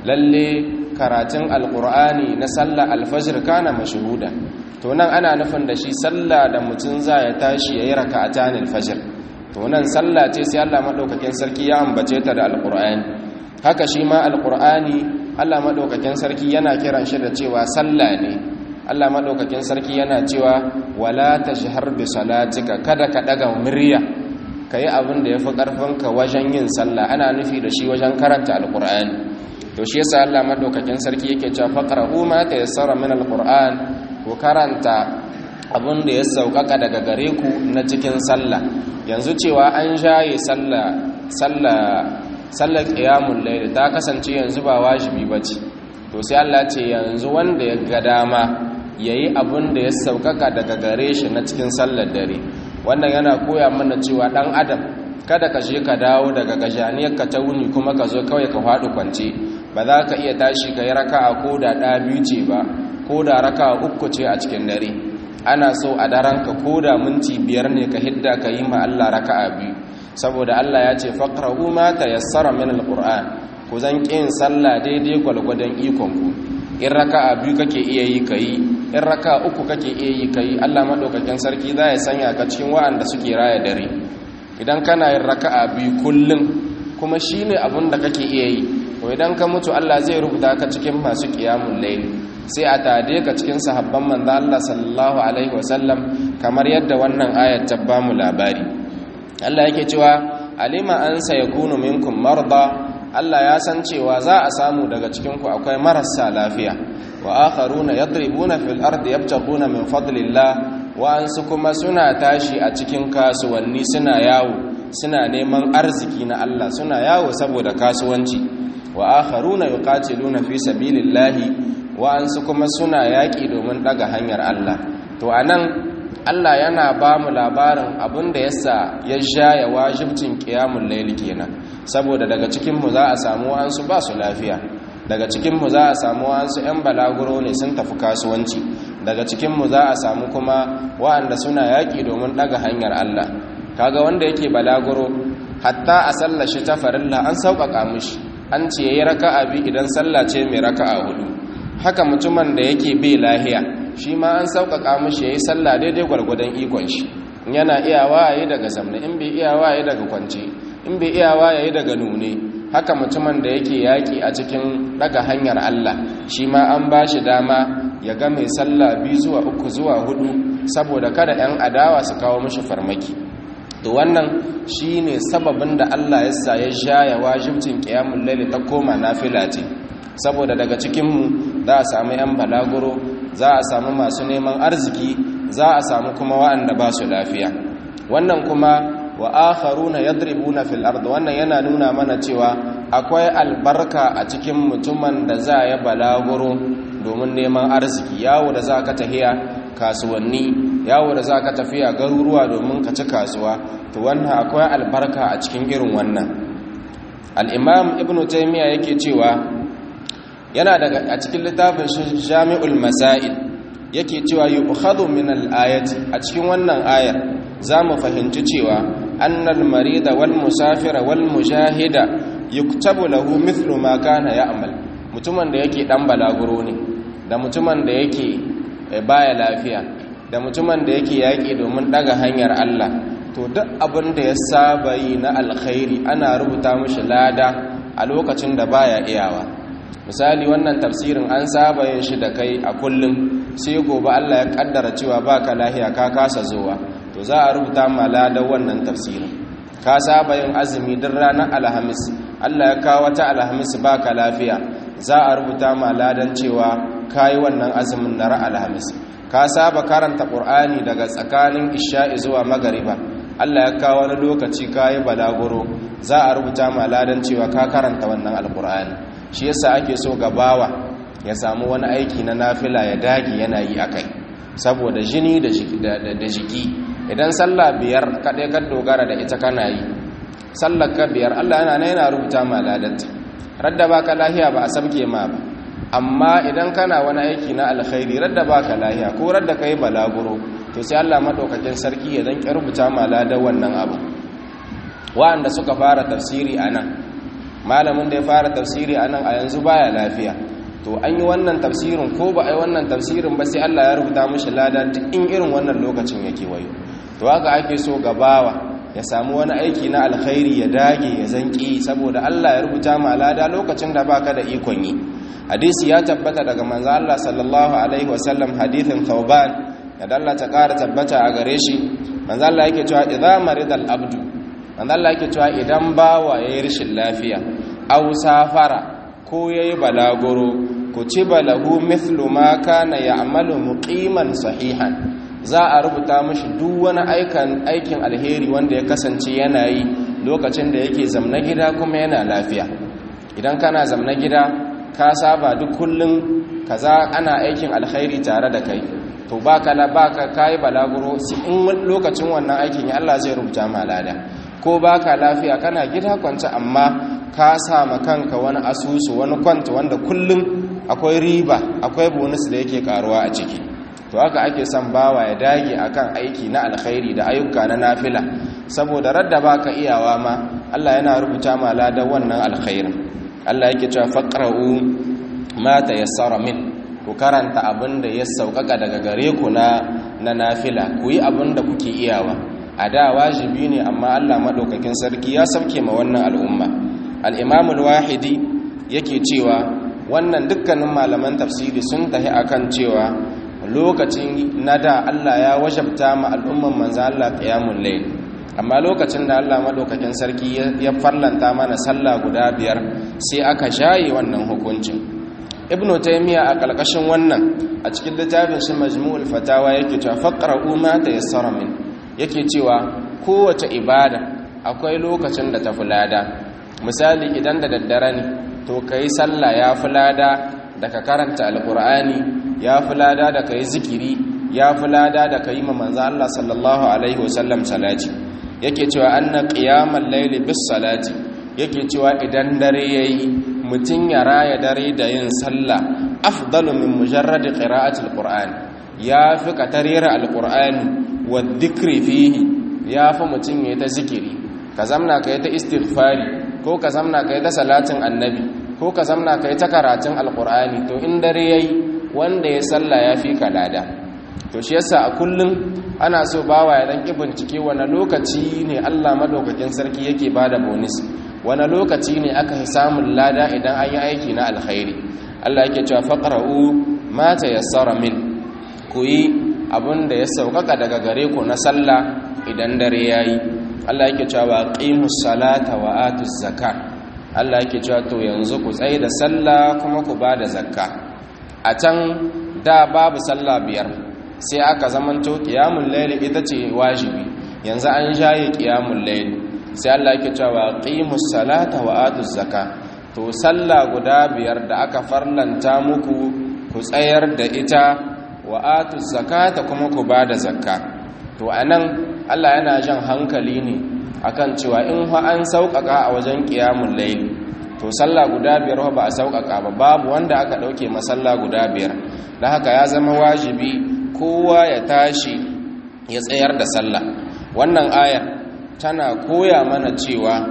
lalle karatun alqur'ani na sallah alfajr kana mashhuda to nan ana nufin da shi sallah da mutun za ya tashi yayi raka'atan alfajr to nan sallah ce sai Allah madaukakin sarki ya ambace ta da alqur'ani haka shi ma alqur'ani Allah madaukakin sarki yana kiran shi da cewa sallah ne Allah madaukakin sarki yana cewa wala tajhar bi salatika kada ka daga murya kai abin da yafi karfinka wajen yin sallah ana nufi da shi wajen karanta alqur'ani to shi yasa Allah madaukakin sarki yake cewa faqra'u ma tayassara min alqur'an ku karanta abin da ya saukaka daga gare ku na cikin sallah yanzu cewa an shaye sallah sallah sallar qiyamul layl ta kasance yanzu ba wajibi bace to sai Allah ce yanzu wanda ya ga dama yayi abin da ya saukaka daga gare shi na cikin sallar dare wannan yana koya mana cewa dan adam kada ka je ka dawo daga gajaniyar ka ta wuni kuma ka zo kawai ka faɗi kwance ba za ka iya tashi ka yi raka'a ko da ɗa biyu ce ba ko da raka'a uku ce a cikin dare ana so a daren ka ko da minti biyar ne ka hidda ka yi ma Allah raka'a biyu saboda Allah ya ce faqra'u ma tayassara min alquran ku zan kin sallah daidai gwalgwadon ikon ku in raka'a biyu kake iya yi kai in raka'a uku kake iya yi kai Allah madaukakin sarki za ya sanya ka cikin wa'anda suke raya dare idan kana yin raka'a biyu kullum kuma shine abin da kake iya yi to to idan ka mutu Allah zai rubuta ka cikin masu qiyamul layl sai a tade ka cikin sahabban manzo Allah sallallahu alaihi wasallam kamar yadda wannan ayat ta ba mu labari Allah yake cewa alima an sayakunu minkum marda Allah ya san cewa za a samu daga cikin ku akwai marasa lafiya wa akharuna yadribuna fil ardi yabtaguna min fadlillah wa ansu kuma suna tashi a cikin kasuwanni suna yawo suna neman arziki na Allah suna yawo saboda kasuwanci wa akharuna yuqatiluna fi sabilillahi wa ansu kuma suna yaki domin daga hanyar Allah to anan Allah yana ba mu labarin abin da yasa ya shaya wajibcin qiyamul layl kenan saboda daga cikin mu za a samu wa'ansu ba su lafiya daga cikin mu za a samu wa'ansu 'yan balaguro ne sun tafi kasuwanci daga cikin mu za a samu kuma wa'anda suna yaƙi domin ɗaga hanyar Allah kaga wanda yake balaguro hatta a sallashi ta farilla an sauƙaƙa mishi an ce yayi raka'a bi idan sallah ce mai raka'a hudu haka mutumin da yake bai lahiya shi ma an sauƙaƙa mishi yayi sallah daidai gwargwadon ikon shi yana iyawa yayi daga zamna in bai iyawa yayi daga kwance in bai iyawa yayi daga nune haka mutumin da yake yaƙi a cikin daga hanyar Allah shi ma an ba shi dama ya ga mai sallah biyu zuwa uku zuwa hudu saboda kada 'yan adawa su kawo mishi farmaki to wannan shi ne sababin da Allah ya sa ya shaya wajibcin ƙiyamun laili ta koma nafila ce saboda daga cikinmu za a samu 'yan balaguro za a samu masu neman arziki za a samu kuma wa'anda ba su lafiya wannan kuma wa akharuna yadribuna fil ard wannan yana nuna mana cewa akwai albarka a cikin mutumin da za ya balaguro domin neman arziki yawo da za ka tafiya kasuwanni yawo da za ka tafiya garuruwa domin ka ci kasuwa to wannan akwai albarka a cikin irin wannan al-imam ibnu taymiya yake cewa yana daga a cikin littafin jami'ul masail yake cewa yu'khadhu min al-ayati a cikin wannan ayar za mu fahimci cewa annal marida wal musafira wal mujahida yuktabu lahu mithlu ma kana ya'mal mutumin da yake dan balaguro ne da mutumin da yake baya lafiya da mutumin da yake yaki domin daga hanyar Allah to duk abin da ya saba yi na alkhairi ana rubuta mishi lada a lokacin da baya iyawa misali wannan tafsirin an saba yin shi da kai a kullum sai gobe Allah ya kaddara cewa baka lahiya ka kasa zuwa to za a rubuta ma ladan wannan tafsirin ka saba yin azumi duk ranar alhamis Allah ya kawo wata alhamis baka lafiya za a rubuta ma ladan cewa kayi wannan azumin na alhamis ka saba karanta qur'ani daga tsakanin isha'i zuwa magariba Allah ya kawo wani lokaci kayi balaguro za a rubuta ma ladan cewa ka karanta wannan alqur'ani shi yasa ake so gabawa ya samu wani aiki na nafila ya dage yana yi akai saboda jini da jiki idan sallah biyar kaɗai ka dogara da ita kana yi sallar ka biyar allah yana yana rubuta ma ladanta radda ba ka lahiya ba a sabke ma ba amma idan kana wani aiki na alkhairi radda ba ka lahiya ko radda ka yi balaguro to sai allah maɗaukakin sarki ya zanƙi rubuta ma ladan wannan abu wa'anda suka fara tafsiri a nan malamin da ya fara tafsiri a nan a yanzu baya lafiya to an yi wannan tafsirin ko ba a yi wannan tafsirin ba sai Allah ya rubuta mishi lada duk in irin wannan lokacin yake wayo to haka ake so gabawa ya samu wani aiki na alkhairi ya dage ya zanki saboda Allah ya rubuta ma lada lokacin da baka da ikon yi hadisi ya tabbata daga manzo Allah sallallahu alaihi wasallam hadithin Thauban da Allah ta ƙara tabbata a gare shi manzo Allah yake cewa idza maridal abdu manzo Allah yake cewa idan bawa yayi rashin lafiya aw safara ko ya yi balaguro ku ci balahu mithlu ma kana ya'malu muqiman sahihan za a rubuta mashi duk wani aikin aikin alheri wanda ya kasance yana yi lokacin da yake zamna gida kuma yana lafiya idan kana zamna gida ka saba duk kullum kaza ana aikin alheri tare da kai to baka la baka kai balaguro in lokacin wannan aikin ya Allah zai rubuta ma lada ko baka lafiya kana gida kwance amma ka sama kanka wani asusu wani kwanta wanda kullum akwai riba akwai bonus da yake karuwa a ciki to haka ake son bawa ya dage akan aiki na alkhairi da ayyuka na nafila saboda radda baka iyawa ma Allah yana rubuta ma ladan wannan alkhairin Allah yake cewa faqra'u ma tayassara min ku karanta abin da ya saukaka daga gare ku na na nafila ku yi abin da kuke iyawa a da wajibi ne amma Allah madaukakin sarki ya sauke ma wannan al'umma al-imam al-wahidi yake cewa wannan dukkanin malaman tafsiri sun tahi akan cewa lokacin nada Allah ya wajabta ma al'umman manzo Allah qiyamul layl amma lokacin da Allah madaukakin sarki ya farlanta mana sallah guda biyar sai aka shaye wannan hukuncin ibnu taymiya a kalkashin wannan a cikin littafin shi majmu'ul fatawa yake cewa faqra'u ma tayassara min yake cewa kowace ibada akwai lokacin da ta fulada misali idan da daddare ne to kai sallah ya fulada da ka karanta alqur'ani ya fulada da kai zikiri ya fulada da kai ma manzo Allah sallallahu alaihi wasallam salati yake cewa anna qiyamal layli bis salati yake cewa idan dare yayi mutun ya raya dare da yin sallah afdalu min mujarrad qira'ati alquran ya fi katarira alqur'ani wa dhikri fihi ya fi mutun ya ta zikiri ka zamna kai ta istighfari ko ka zamna kai ta salatin annabi ko ka zamna kai ta karatun alqur'ani to in dare yayi wanda ya sallah ya fi kalada to shi yasa a kullum ana so bawa ya dan bincike wani lokaci ne Allah madaukakin sarki yake bada bonus wani lokaci ne aka yi samun lada idan an yi aiki na alkhairi Allah yake cewa faqra'u ma tayassara min ku yi abin da ya saukaka daga gare ku na sallah idan dare yayi Allah yake cewa qimus salata wa atuz zakat Allah yake cewa to yanzu ku tsaye da sallah kuma ku bada zakka a can da babu sallah biyar sai aka zamanto qiyamul layl ita ce wajibi yanzu an shaye qiyamul layl sai Allah yake cewa qimus salata wa atuz zakat to sallah guda biyar da aka farlanta muku ku tsayar da ita wa atuz zakata kuma ku bada zakka to anan Allah yana jan hankali ne akan cewa in fa an sauƙaƙa a wajen qiyamul layl to sallah guda biyar ba a sauƙaƙa ba babu wanda aka ɗauke masalla guda biyar don haka ya zama wajibi kowa ya tashi ya tsayar da sallah wannan ayar tana koya mana cewa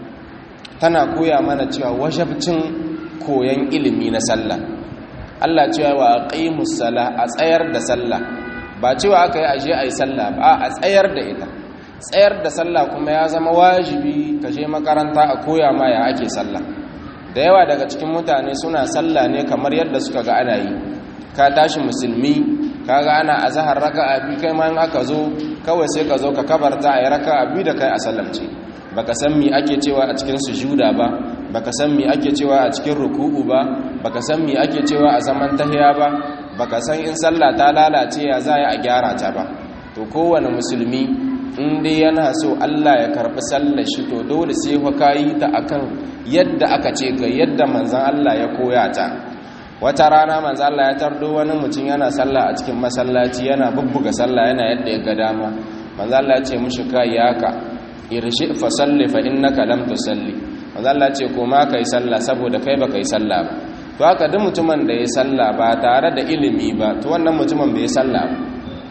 tana koya mana cewa wajabcin koyan ilimi na sallah Allah cewa wa aqimus sala a tsayar da sallah ba cewa aka yi aje ayi sallah ba a tsayar da ita tsayar da sallah kuma ya zama wajibi ka je makaranta a koya ma ya ake sallah da yawa daga cikin mutane suna sallah ne kamar yadda suka ga ana yi ka tashi musulmi kaga ana azhar raka'a bi kai ma in aka zo kawai sai ka zo ka kabarta ayi raka'a bi da kai a sallamce baka san mi ake cewa a cikin sujuda ba baka san mi ake cewa a cikin ruku'u ba baka san mi ake cewa a zaman tahiya ba baka san in sallah ta lalace ya za a gyara ta ba to kowane musulmi in dai yana so Allah ya karbi sallar shi to dole sai fa kayi ta akan yadda aka ce ga yadda manzon Allah ya koya ta wata rana manzon Allah ya tardo wani mutum yana sallah a cikin masallaci yana bubbuga sallah yana yadda ya ga dama manzon Allah ya ce mushi kai yaka irshi fa salli fa innaka lam tusalli manzon Allah ya ce ko ma kai sallah saboda kai baka yi sallah ba to haka duk mutumin da ya sallah ba tare da ilimi ba to wannan mutumin bai sallah ba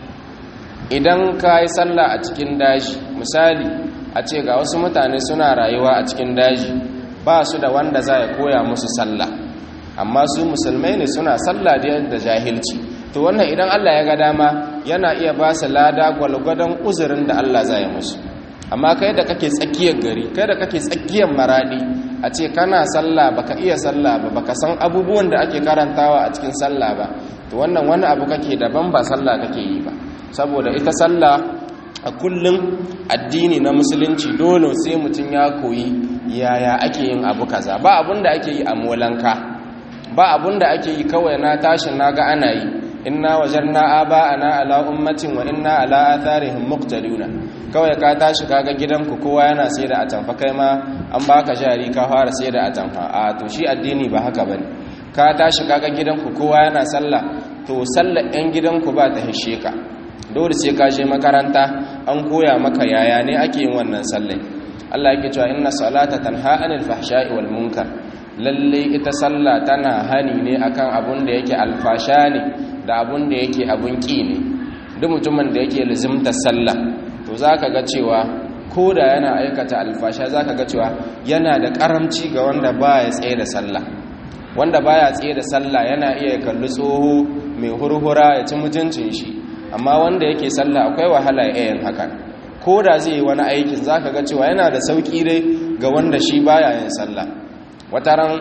idan ka yi sallah a cikin daji misali a ce ga wasu mutane suna rayuwa a cikin daji ba su da wanda za ya koya musu sallah amma su musulmai ne suna sallah da jahilci to wannan idan Allah ya ga dama yana iya ba su lada gwalgwadon uzurin da Allah za ya musu amma kai da kake tsakiyar gari kai da kake tsakiyar maradi a ce kana sallah baka iya sallah ba baka san abubuwan da ake karantawa a cikin sallah ba to wannan wani abu kake daban ba sallah kake yi ba saboda ita sallah a kullum addini na musulunci dole sai mutum ya koyi yaya ake yin abu kaza ba abun da ake yi a molanka ba abun da ake yi kawai na tashi na ga ana yi inna wajarna aba'ana ala ummatin wa inna ala atharihim muqtaduna kawai ka tashi kaga gidanku kowa yana sai da atamfa kai ma an baka jari ka fara sai da atamfa a to shi addini ba haka bane ka tashi kaga gidanku kowa yana sallah to sallar yan gidanku ba ta hishe ka dole sai ka je makaranta an koya maka yaya ne ake yin wannan sallai Allah yake cewa inna salata tanha anil fahsha'i wal munkar lalle ita sallah tana hani ne akan abun da yake alfasha ne da abun da yake abun ki ne duk mutumin da yake lazimta sallah to zaka ga cewa ko da yana aikata alfasha zaka ga cewa yana da karamci ga wanda baya tsaye da sallah wanda baya tsaye da sallah yana iya kalli tsoho mai hurhura ya ci mutuncin shi amma wanda yake sallah akwai wahala ya yin hakan ko da zai yi wani aikin zaka ga cewa yana da sauki dai ga wanda shi baya yin sallah wata ran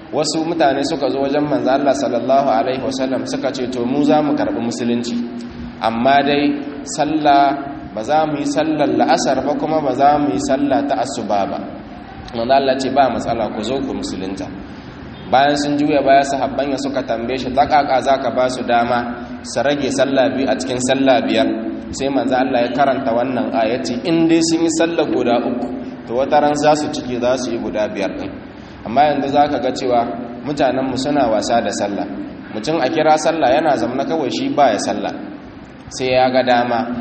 wasu mutane suka zo wajen manzo Allah sallallahu alaihi wasallam suka ce to mu za mu karbi musulunci amma dai sallah ba za mu yi sallar la'asar ba kuma ba za mu yi sallah ta asuba ba manzo Allah ce ba matsala ku zo ku musulunta bayan sun juya baya sahabban ya suka tambaye shi ta kaka zaka ba su dama su rage sallah biyu a cikin sallah biyar sai manzo Allah ya karanta wannan ayati in dai sun yi sallah guda uku to wata ran za su cike za su yi guda biyar din amma yanzu zaka ga cewa mutanen mu suna wasa da sallah mutum a kira sallah yana zamna kawai shi baya sallah sai ya ga dama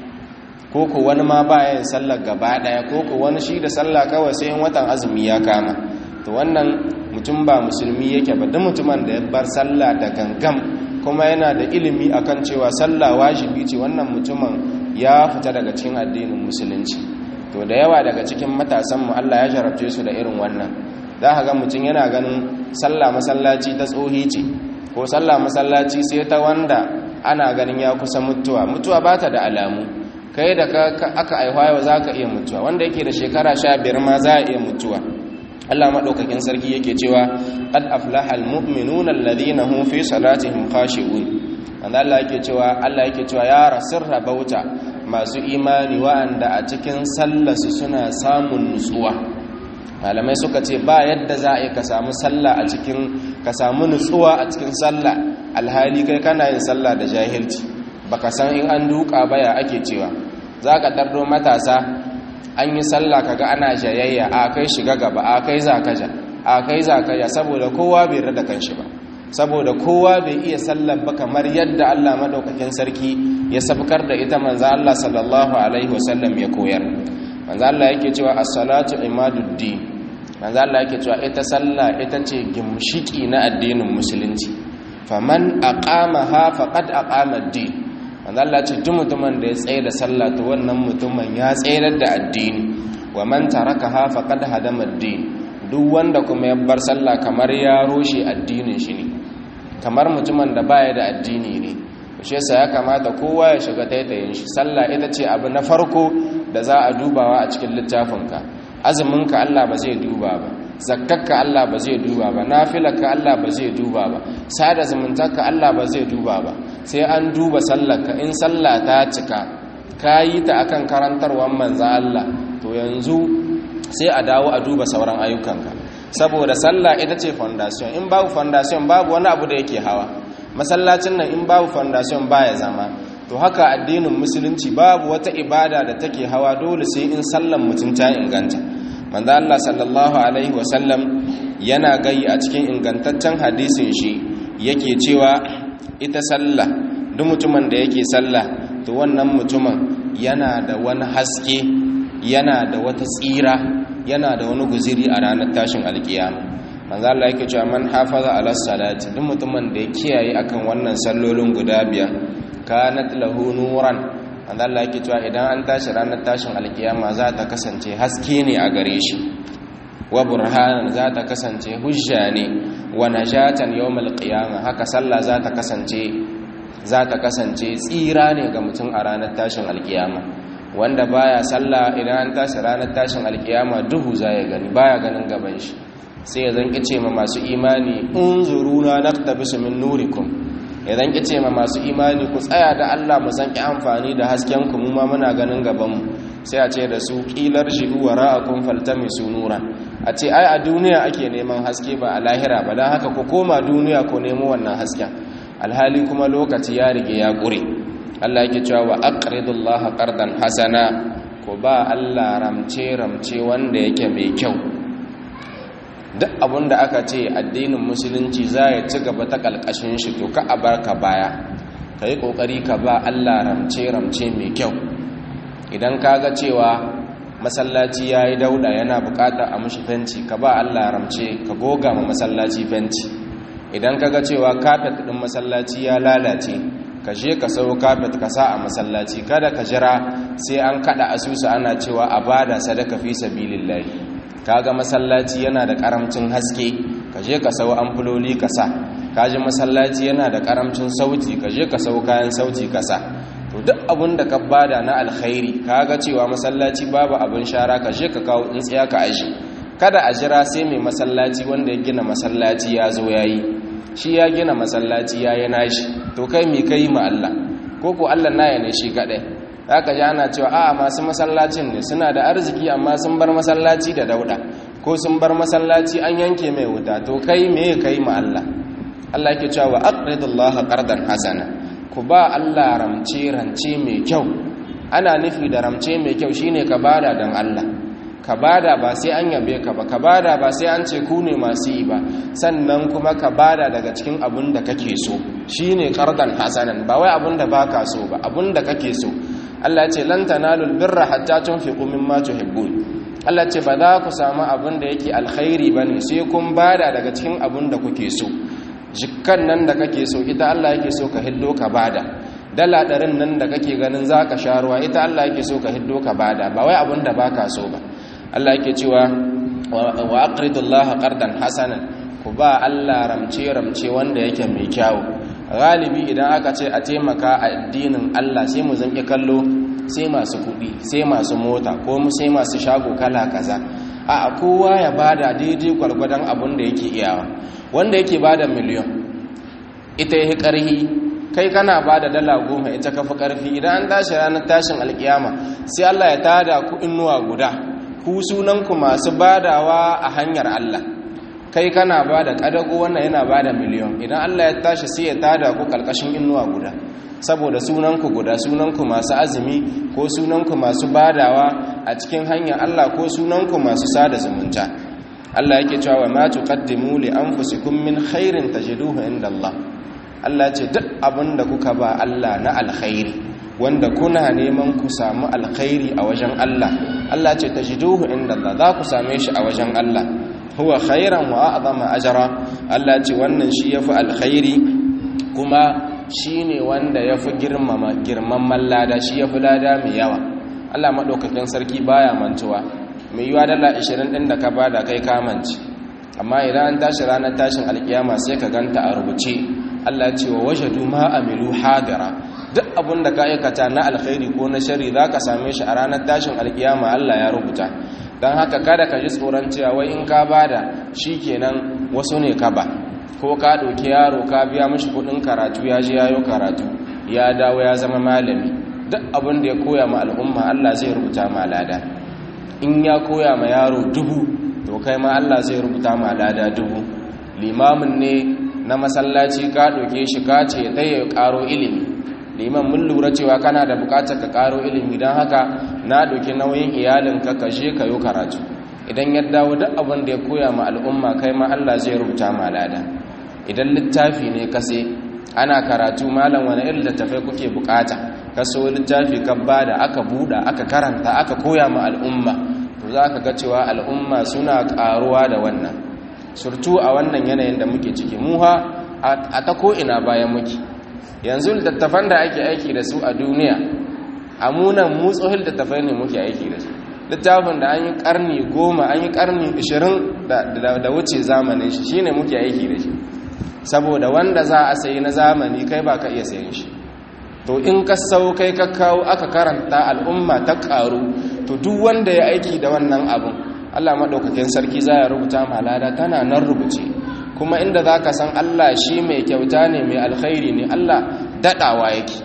ko ko wani ma baya yin sallar gaba daya ko ko wani shi da sallah kawai sai in watan azumi ya kama to wannan mutum ba musulmi yake ba duk mutumin da ya bar sallah da gangam kuma yana da ilimi akan cewa sallah wajibi ce wannan mutumin ya fita daga cikin addinin musulunci to da yawa daga cikin matasan mu Allah ya jarabce su da irin wannan za ka ga mutum yana ganin sallah masallaci ta tsohi ce ko sallah masallaci sai ta wanda ana ganin ya kusa mutuwa mutuwa ba ta da alamu kai da aka aihuwa yau za ka iya mutuwa wanda yake da shekara sha biyar ma za a iya mutuwa Allah maɗaukakin sarki yake cewa qad aflaha almu'minuna alladhina hum fi salatihim khashi'un wanda Allah yake cewa Allah yake cewa ya rasir rabauta masu imani wa'anda a cikin sallarsu suna samun nutsuwa malamai suka ce ba yadda za a yi ka samu sallah a cikin ka samu nutsuwa a cikin sallah alhali kai kana yin sallah da jahilci baka san in an duka baya ake cewa za ka ɗardo matasa an yi sallah kaga ana jayayya a kai shiga gaba a kai zakaja a kai zakaja saboda kowa bai rada kanshi ba saboda kowa bai iya sallar ba kamar yadda Allah madaukakin sarki ya sabkar da ita manzo Allah sallallahu alaihi wasallam ya koyar manzo Allah yake cewa as-salatu imaduddin manzo Allah yake cewa ita sallah ita ce gimshiki na addinin musulunci faman aqamaha faqad aqama ad-din manzo Allah ce duk mutumin da ya tsaye da sallah to wannan mutumin ya tsayar da addini wa man tarakaha faqad hadama ad-din duk wanda kuma ya bar sallah kamar ya roshe addinin shi ne kamar mutumin da baya da addini ne shi yasa ya kamata kowa ya shiga taitayin shi sallah ita ce abu na farko da za a dubawa a cikin littafinka azuminka Allah ba zai duba ba zakkakka Allah ba zai duba ba nafilarka Allah ba zai duba ba sada zumuntarka Allah ba zai duba ba sai an duba sallarka in sallah ta cika ka yi ta akan karantarwar manzan Allah to yanzu sai a dawo a duba sauran ayyukanka saboda sallah ita ce foundation in babu foundation babu wani abu da yake hawa masallacin nan in babu foundation baya zama to haka addinin musulunci babu wata ibada da take hawa dole sai in sallan mutum ta inganta manzo Allah sallallahu alaihi wasallam yana gai a cikin ingantaccen hadisin shi yake cewa ita sallah duk mutumin da yake sallah to wannan mutumin yana da wani haske yana da wata tsira yana da wani guziri a ranar tashin alkiyama manzo Allah yake cewa man hafaza ala salati duk mutumin da ya kiyaye akan wannan sallolin guda biyar kanat lahu nuran manzo Allah yake cewa idan an tashi ranar tashin alkiyama za ta kasance haske ne a gare shi wa burhanan za ta kasance hujja ne wa najatan yawmal qiyamah haka sallah za ta kasance za ta kasance tsira ne ga mutum a ranar tashin alkiyama wanda baya sallah idan an tashi ranar tashin alkiyama duhu za ya gani baya ganin gaban shi sai ya zanki ce ma masu imani unzuruna naktabisu min nurikum ya zanki ce ma masu imani ku tsaya da Allah mu zanki amfani da hasken ku mu ma muna ganin gaban mu sai a ce da su qilar shi'u wara'akum faltamisu nuran a ce ai a duniya ake neman haske ba a lahira ba dan haka ku koma duniya ku nemo wannan hasken alhali kuma lokaci ya rige ya ƙure Allah yake cewa wa aqridullaha qardan hasana ko ba Allah ramce ramce wanda yake mai kyau duk abinda aka ce addinin musulunci za ya ci gaba ta kalkashin shi to ka abarka baya kai kokari ka ba Allah ramce ramce mai kyau idan kaga cewa masallaci yayi dauda yana bukata a mushi fenti ka ba Allah ramce ka goga ma masallaci fenti idan kaga cewa kafet din masallaci ya lalace ka je ka sau kafet ka sa a masallaci kada ka jira sai an kada asusu ana cewa a bada sadaka fi sabilillahi kaga masallaci yana da karamcin haske ka je ka sau amfuloli ka sa kaji masallaci yana da karamcin sauti ka je ka sau kayan sauti ka sa to duk abin da ka bada na alkhairi kaga cewa masallaci babu abin shara ka je ka kawo tsintsiya ka aji kada a jira sai mai masallaci wanda ya gina masallaci ya zo yayi shi ya gina masallaci ya yi nashi to kai mi kai ma Allah ko ko Allah naya ne shi kadai haka ji ana cewa a'a masu masallacin ne suna da arziki amma sun bar masallaci da dauda ko sun bar masallaci an yanke mai wuta to kai me kai ma Allah Allah yake cewa wa aqridullaha qardan hasana ku ba Allah ramce rance mai kyau ana nufi da ramce mai kyau shine ka bada dan Allah ka bada ba sai an yabe ka ba ka bada ba sai an ce ku ne masu yi ba sannan kuma ka bada daga cikin abin da kake so shine qardan hasanan ba wai abin da baka so ba abin da kake so Allah ya ce lan tanalul birra hatta tunfiqu mimma tuhibbun Allah ce ba za ku samu abin da yake alkhairi bane sai kun bada daga cikin abin da kuke so jikkan nan da kake so ita Allah yake so ka hiddo ka bada dala ɗarin nan da kake ganin za ka sha ruwa ita Allah yake so ka hiddo ka bada ba wai abin da baka so ba Allah yake cewa wa aqridullaha qardan hasanan ku ba Allah ramce ramce wanda yake mai kyau galibi idan aka ce a taimaka a addinin Allah sai mu zanki kallo sai masu kuɗi sai masu mota ko mu sai masu shago kala kaza a kowa ya bada daidai gwargwadon abin da yake iyawa wanda yake bada miliyon ita yi ƙarhi kai kana bada dala goma ita kafa ƙarfi idan an tashi ranar tashin alkiyama sai Allah ya tada ku inuwa guda ku sunanku masu badawa a hanyar Allah kai kana bada ƙadago wannan yana bada miliyon idan Allah ya tashi sai ya tada ku ƙarƙashin inuwa guda saboda sunanku guda sunanku masu azumi ko sunanku masu badawa a cikin hanyar Allah ko sunanku masu sada zumunta Allah yake cewa ma tuqaddimu li anfusikum min khairin tajiduhu inda Allah Allah ce duk abin da kuka ba Allah na alkhairi wanda kuna neman ku samu alkhairi a wajen Allah Allah ce tajiduhu inda Allah za ku same shi a wajen Allah huwa khairan wa a'zama ajra Allah ce wannan shi yafi alkhairi kuma shine wanda yafi girmama girman lada shi yafi lada mai yawa Allah madaukakin sarki baya mantuwa mai yiwa dala 20 din da ka bada kai kamanci amma idan an tashi ranar tashin alkiyama sai ka ganta a rubuce Allah ce wa wajadu ma amilu hadira duk abin da ka aikata na alkhairi ko na shari za ka same shi a ranar tashin alkiyama Allah ya rubuta don haka kada ka ji tsoron cewa wai in ka bada shi kenan wasu ne ka ba ko ka ɗauki yaro ka biya mashi kuɗin karatu ya je yayo karatu ya dawo ya zama malami duk abin da ya koya ma al'umma Allah zai rubuta ma lada in ya koya ma yaro dubu to kai ma Allah zai rubuta ma lada dubu limamin ne na masallaci ka ɗauke shi ka ce ya ƙaro ilimi liman mun lura cewa kana da buƙatar ka ƙaro ilimi don haka na ɗauki nauyin iyalinka ka je ka yi karatu idan ya dawo duk abin da ya koya ma al'umma kai ma Allah zai rubuta ma lada idan littafi ne ka sai ana karatu malam wani irin littafai kuke buƙata ka so littafi ka bada aka buɗa aka karanta aka koya ma al'umma to za ka ga cewa al'umma suna ƙaruwa da wannan surtu a wannan yanayin da muke ciki muha a ta ko'ina bayan muke yanzu littattafan da ake aiki da su a duniya a munan mutsohil littattafai ne muke aiki da su littafin da an yi karni goma an yi karni ashirin da wuce zamanin shi shine muke aiki da shi saboda wanda za a sayi na zamani kai ba ka iya sayan shi to in ka sau kai ka kawo aka karanta al'umma ta karu to duk wanda ya aiki da wannan abin Allah maɗaukakin sarki za ya rubuta malada tana nan rubuce kuma inda za ka san Allah shi mai kyauta ne mai alkhairi ne Allah daɗawa yake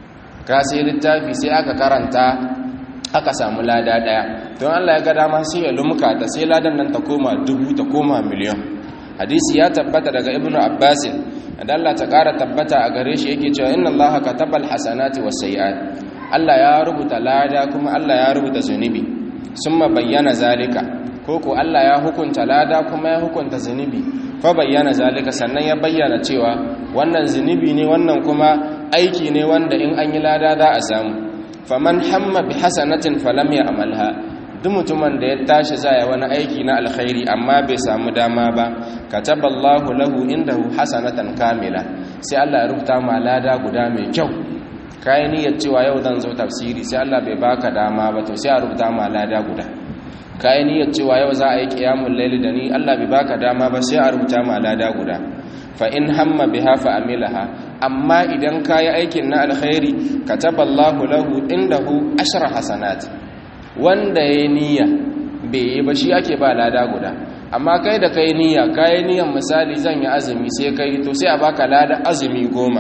ka sai littafi sai aka karanta aka samu lada ɗaya don Allah ya ga dama sai ya lumka ta sai ladan nan ta koma dubu ta koma miliyan hadisi ya tabbata daga ibnu abbasin da Allah ta ƙara tabbata a gare shi yake cewa inna Allah katabal hasanati was sayiat Allah ya rubuta lada kuma Allah ya rubuta zunubi summa bayyana zalika koko Allah ya hukunta lada kuma ya hukunta zunubi fa bayyana zalika sannan ya bayyana cewa wannan zunubi ne wannan kuma aiki ne wanda in an yi lada za a samu faman hamma bi hasanatin falam ya amalha duk mutumin da ya tashi zai wani aiki na alkhairi amma bai samu dama ba kataballahu lahu indahu hasanatan kamila sai Allah ya rubuta ma lada guda mai kyau kai niyyar cewa yau zan zo tafsiri sai Allah bai baka dama ba to sai a rubuta ma lada guda kai niyyar cewa yau za a yi qiyamul layli da ni Allah bai baka dama ba sai a rubuta ma lada guda fa in hamma biha fa amilaha amma idan kayi aikin na alkhairi kataballahu lahu indahu ashra hasanat wanda ya niyya bai yi ba shi ake ba lada guda amma kai da kai niyya kai niyyan misali zan yi azumi sai kai to sai a baka lada azumi goma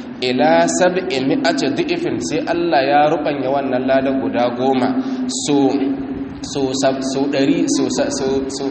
ila sab'i mi'ati dhi'fin sai Allah ya rubanya wannan lada guda goma so so so 100 so so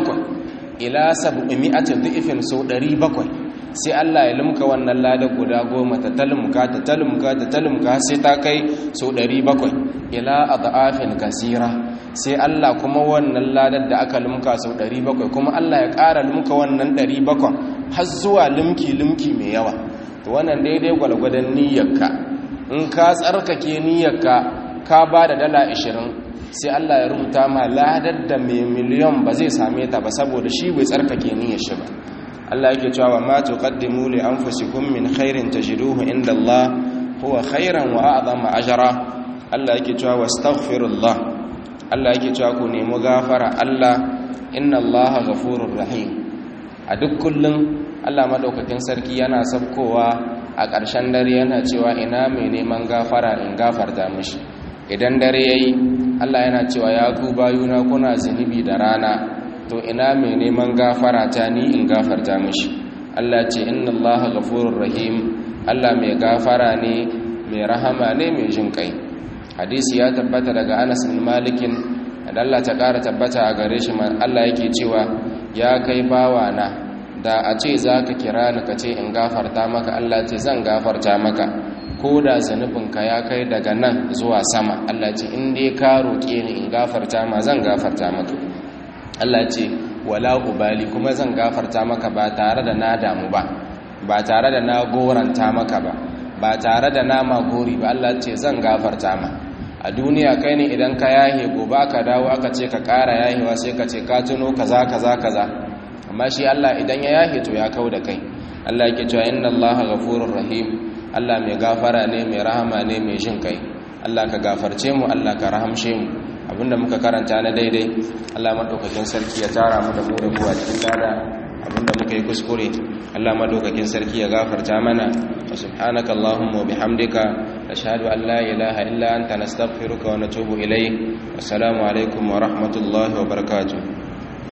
700 ila sab'i mi'ati dhi'fin so 700 sai Allah ya limka wannan lada guda goma ta talumka ta talumka ta talumka sai ta kai so 700 ila adafin kasira sai Allah kuma wannan ladar da aka limka sau 700 kuma Allah ya ƙara limka wannan 700 har zuwa limki limki mai yawa to wannan daidai gwalgwadon niyyarka in ka tsarkake niyyarka ka ba da dala 20 sai Allah ya rubuta ma ladar da mai miliyon ba zai same ta ba saboda shi bai tsarkake niyyar shi ba Allah yake cewa ma tuqaddimu li anfusikum min khairin tajiduhu inda Allah huwa khairan wa a'zama ajra Allah yake cewa wastaghfirullah Allah yake cewa ku nemi gafara Allah inna Allah ghafurur rahim a duk kullum Allah madaukakin sarki yana sabkowa a ƙarshen dare yana cewa ina mai neman gafara in gafarta mishi idan dare yayi Allah yana cewa ya ku bayuna kuna zunubi da rana to ina mai neman gafara ta ni in gafarta mishi Allah ce inna Allah ghafurur rahim Allah mai gafara ne mai rahama ne mai jin kai hadisi ya tabbata daga Anas bin Malikin da Allah ta ƙara tabbata a gare shi Allah yake cewa ya kai bawana da a ce zaka kira ni ka ce in gafarta maka Allah ce zan gafarta maka ko da zanubinka ya kai daga nan zuwa sama Allah ce in dai ka roƙe ni in gafarta ma zan gafarta maka Allah ce wala ubali kuma zan gafarta maka ba tare da na damu ba ba tare da na goranta maka ba ba tare da na magori ba Allah ce zan gafarta ma a duniya kai ne idan ka yahe gobe aka dawo aka ce ka ƙara yahewa sai ka ce ka tuno kaza kaza kaza amma shi Allah idan ya yahe to ya kau da kai Allah yake cewa inna Allah ghafurur rahim Allah mai gafara ne mai rahama ne mai jin kai Allah ka gafarce mu Allah ka rahamshe mu abinda muka karanta na daidai Allah madaukakin sarki ya tara mu da mu da ku a cikin lada abinda muka yi kuskure Allah madaukakin sarki ya gafarta mana wa subhanaka allahumma wa bihamdika nashhadu an la ilaha illa anta nastaghfiruka wa natubu ilayk assalamu alaikum wa rahmatullahi wa barakatuh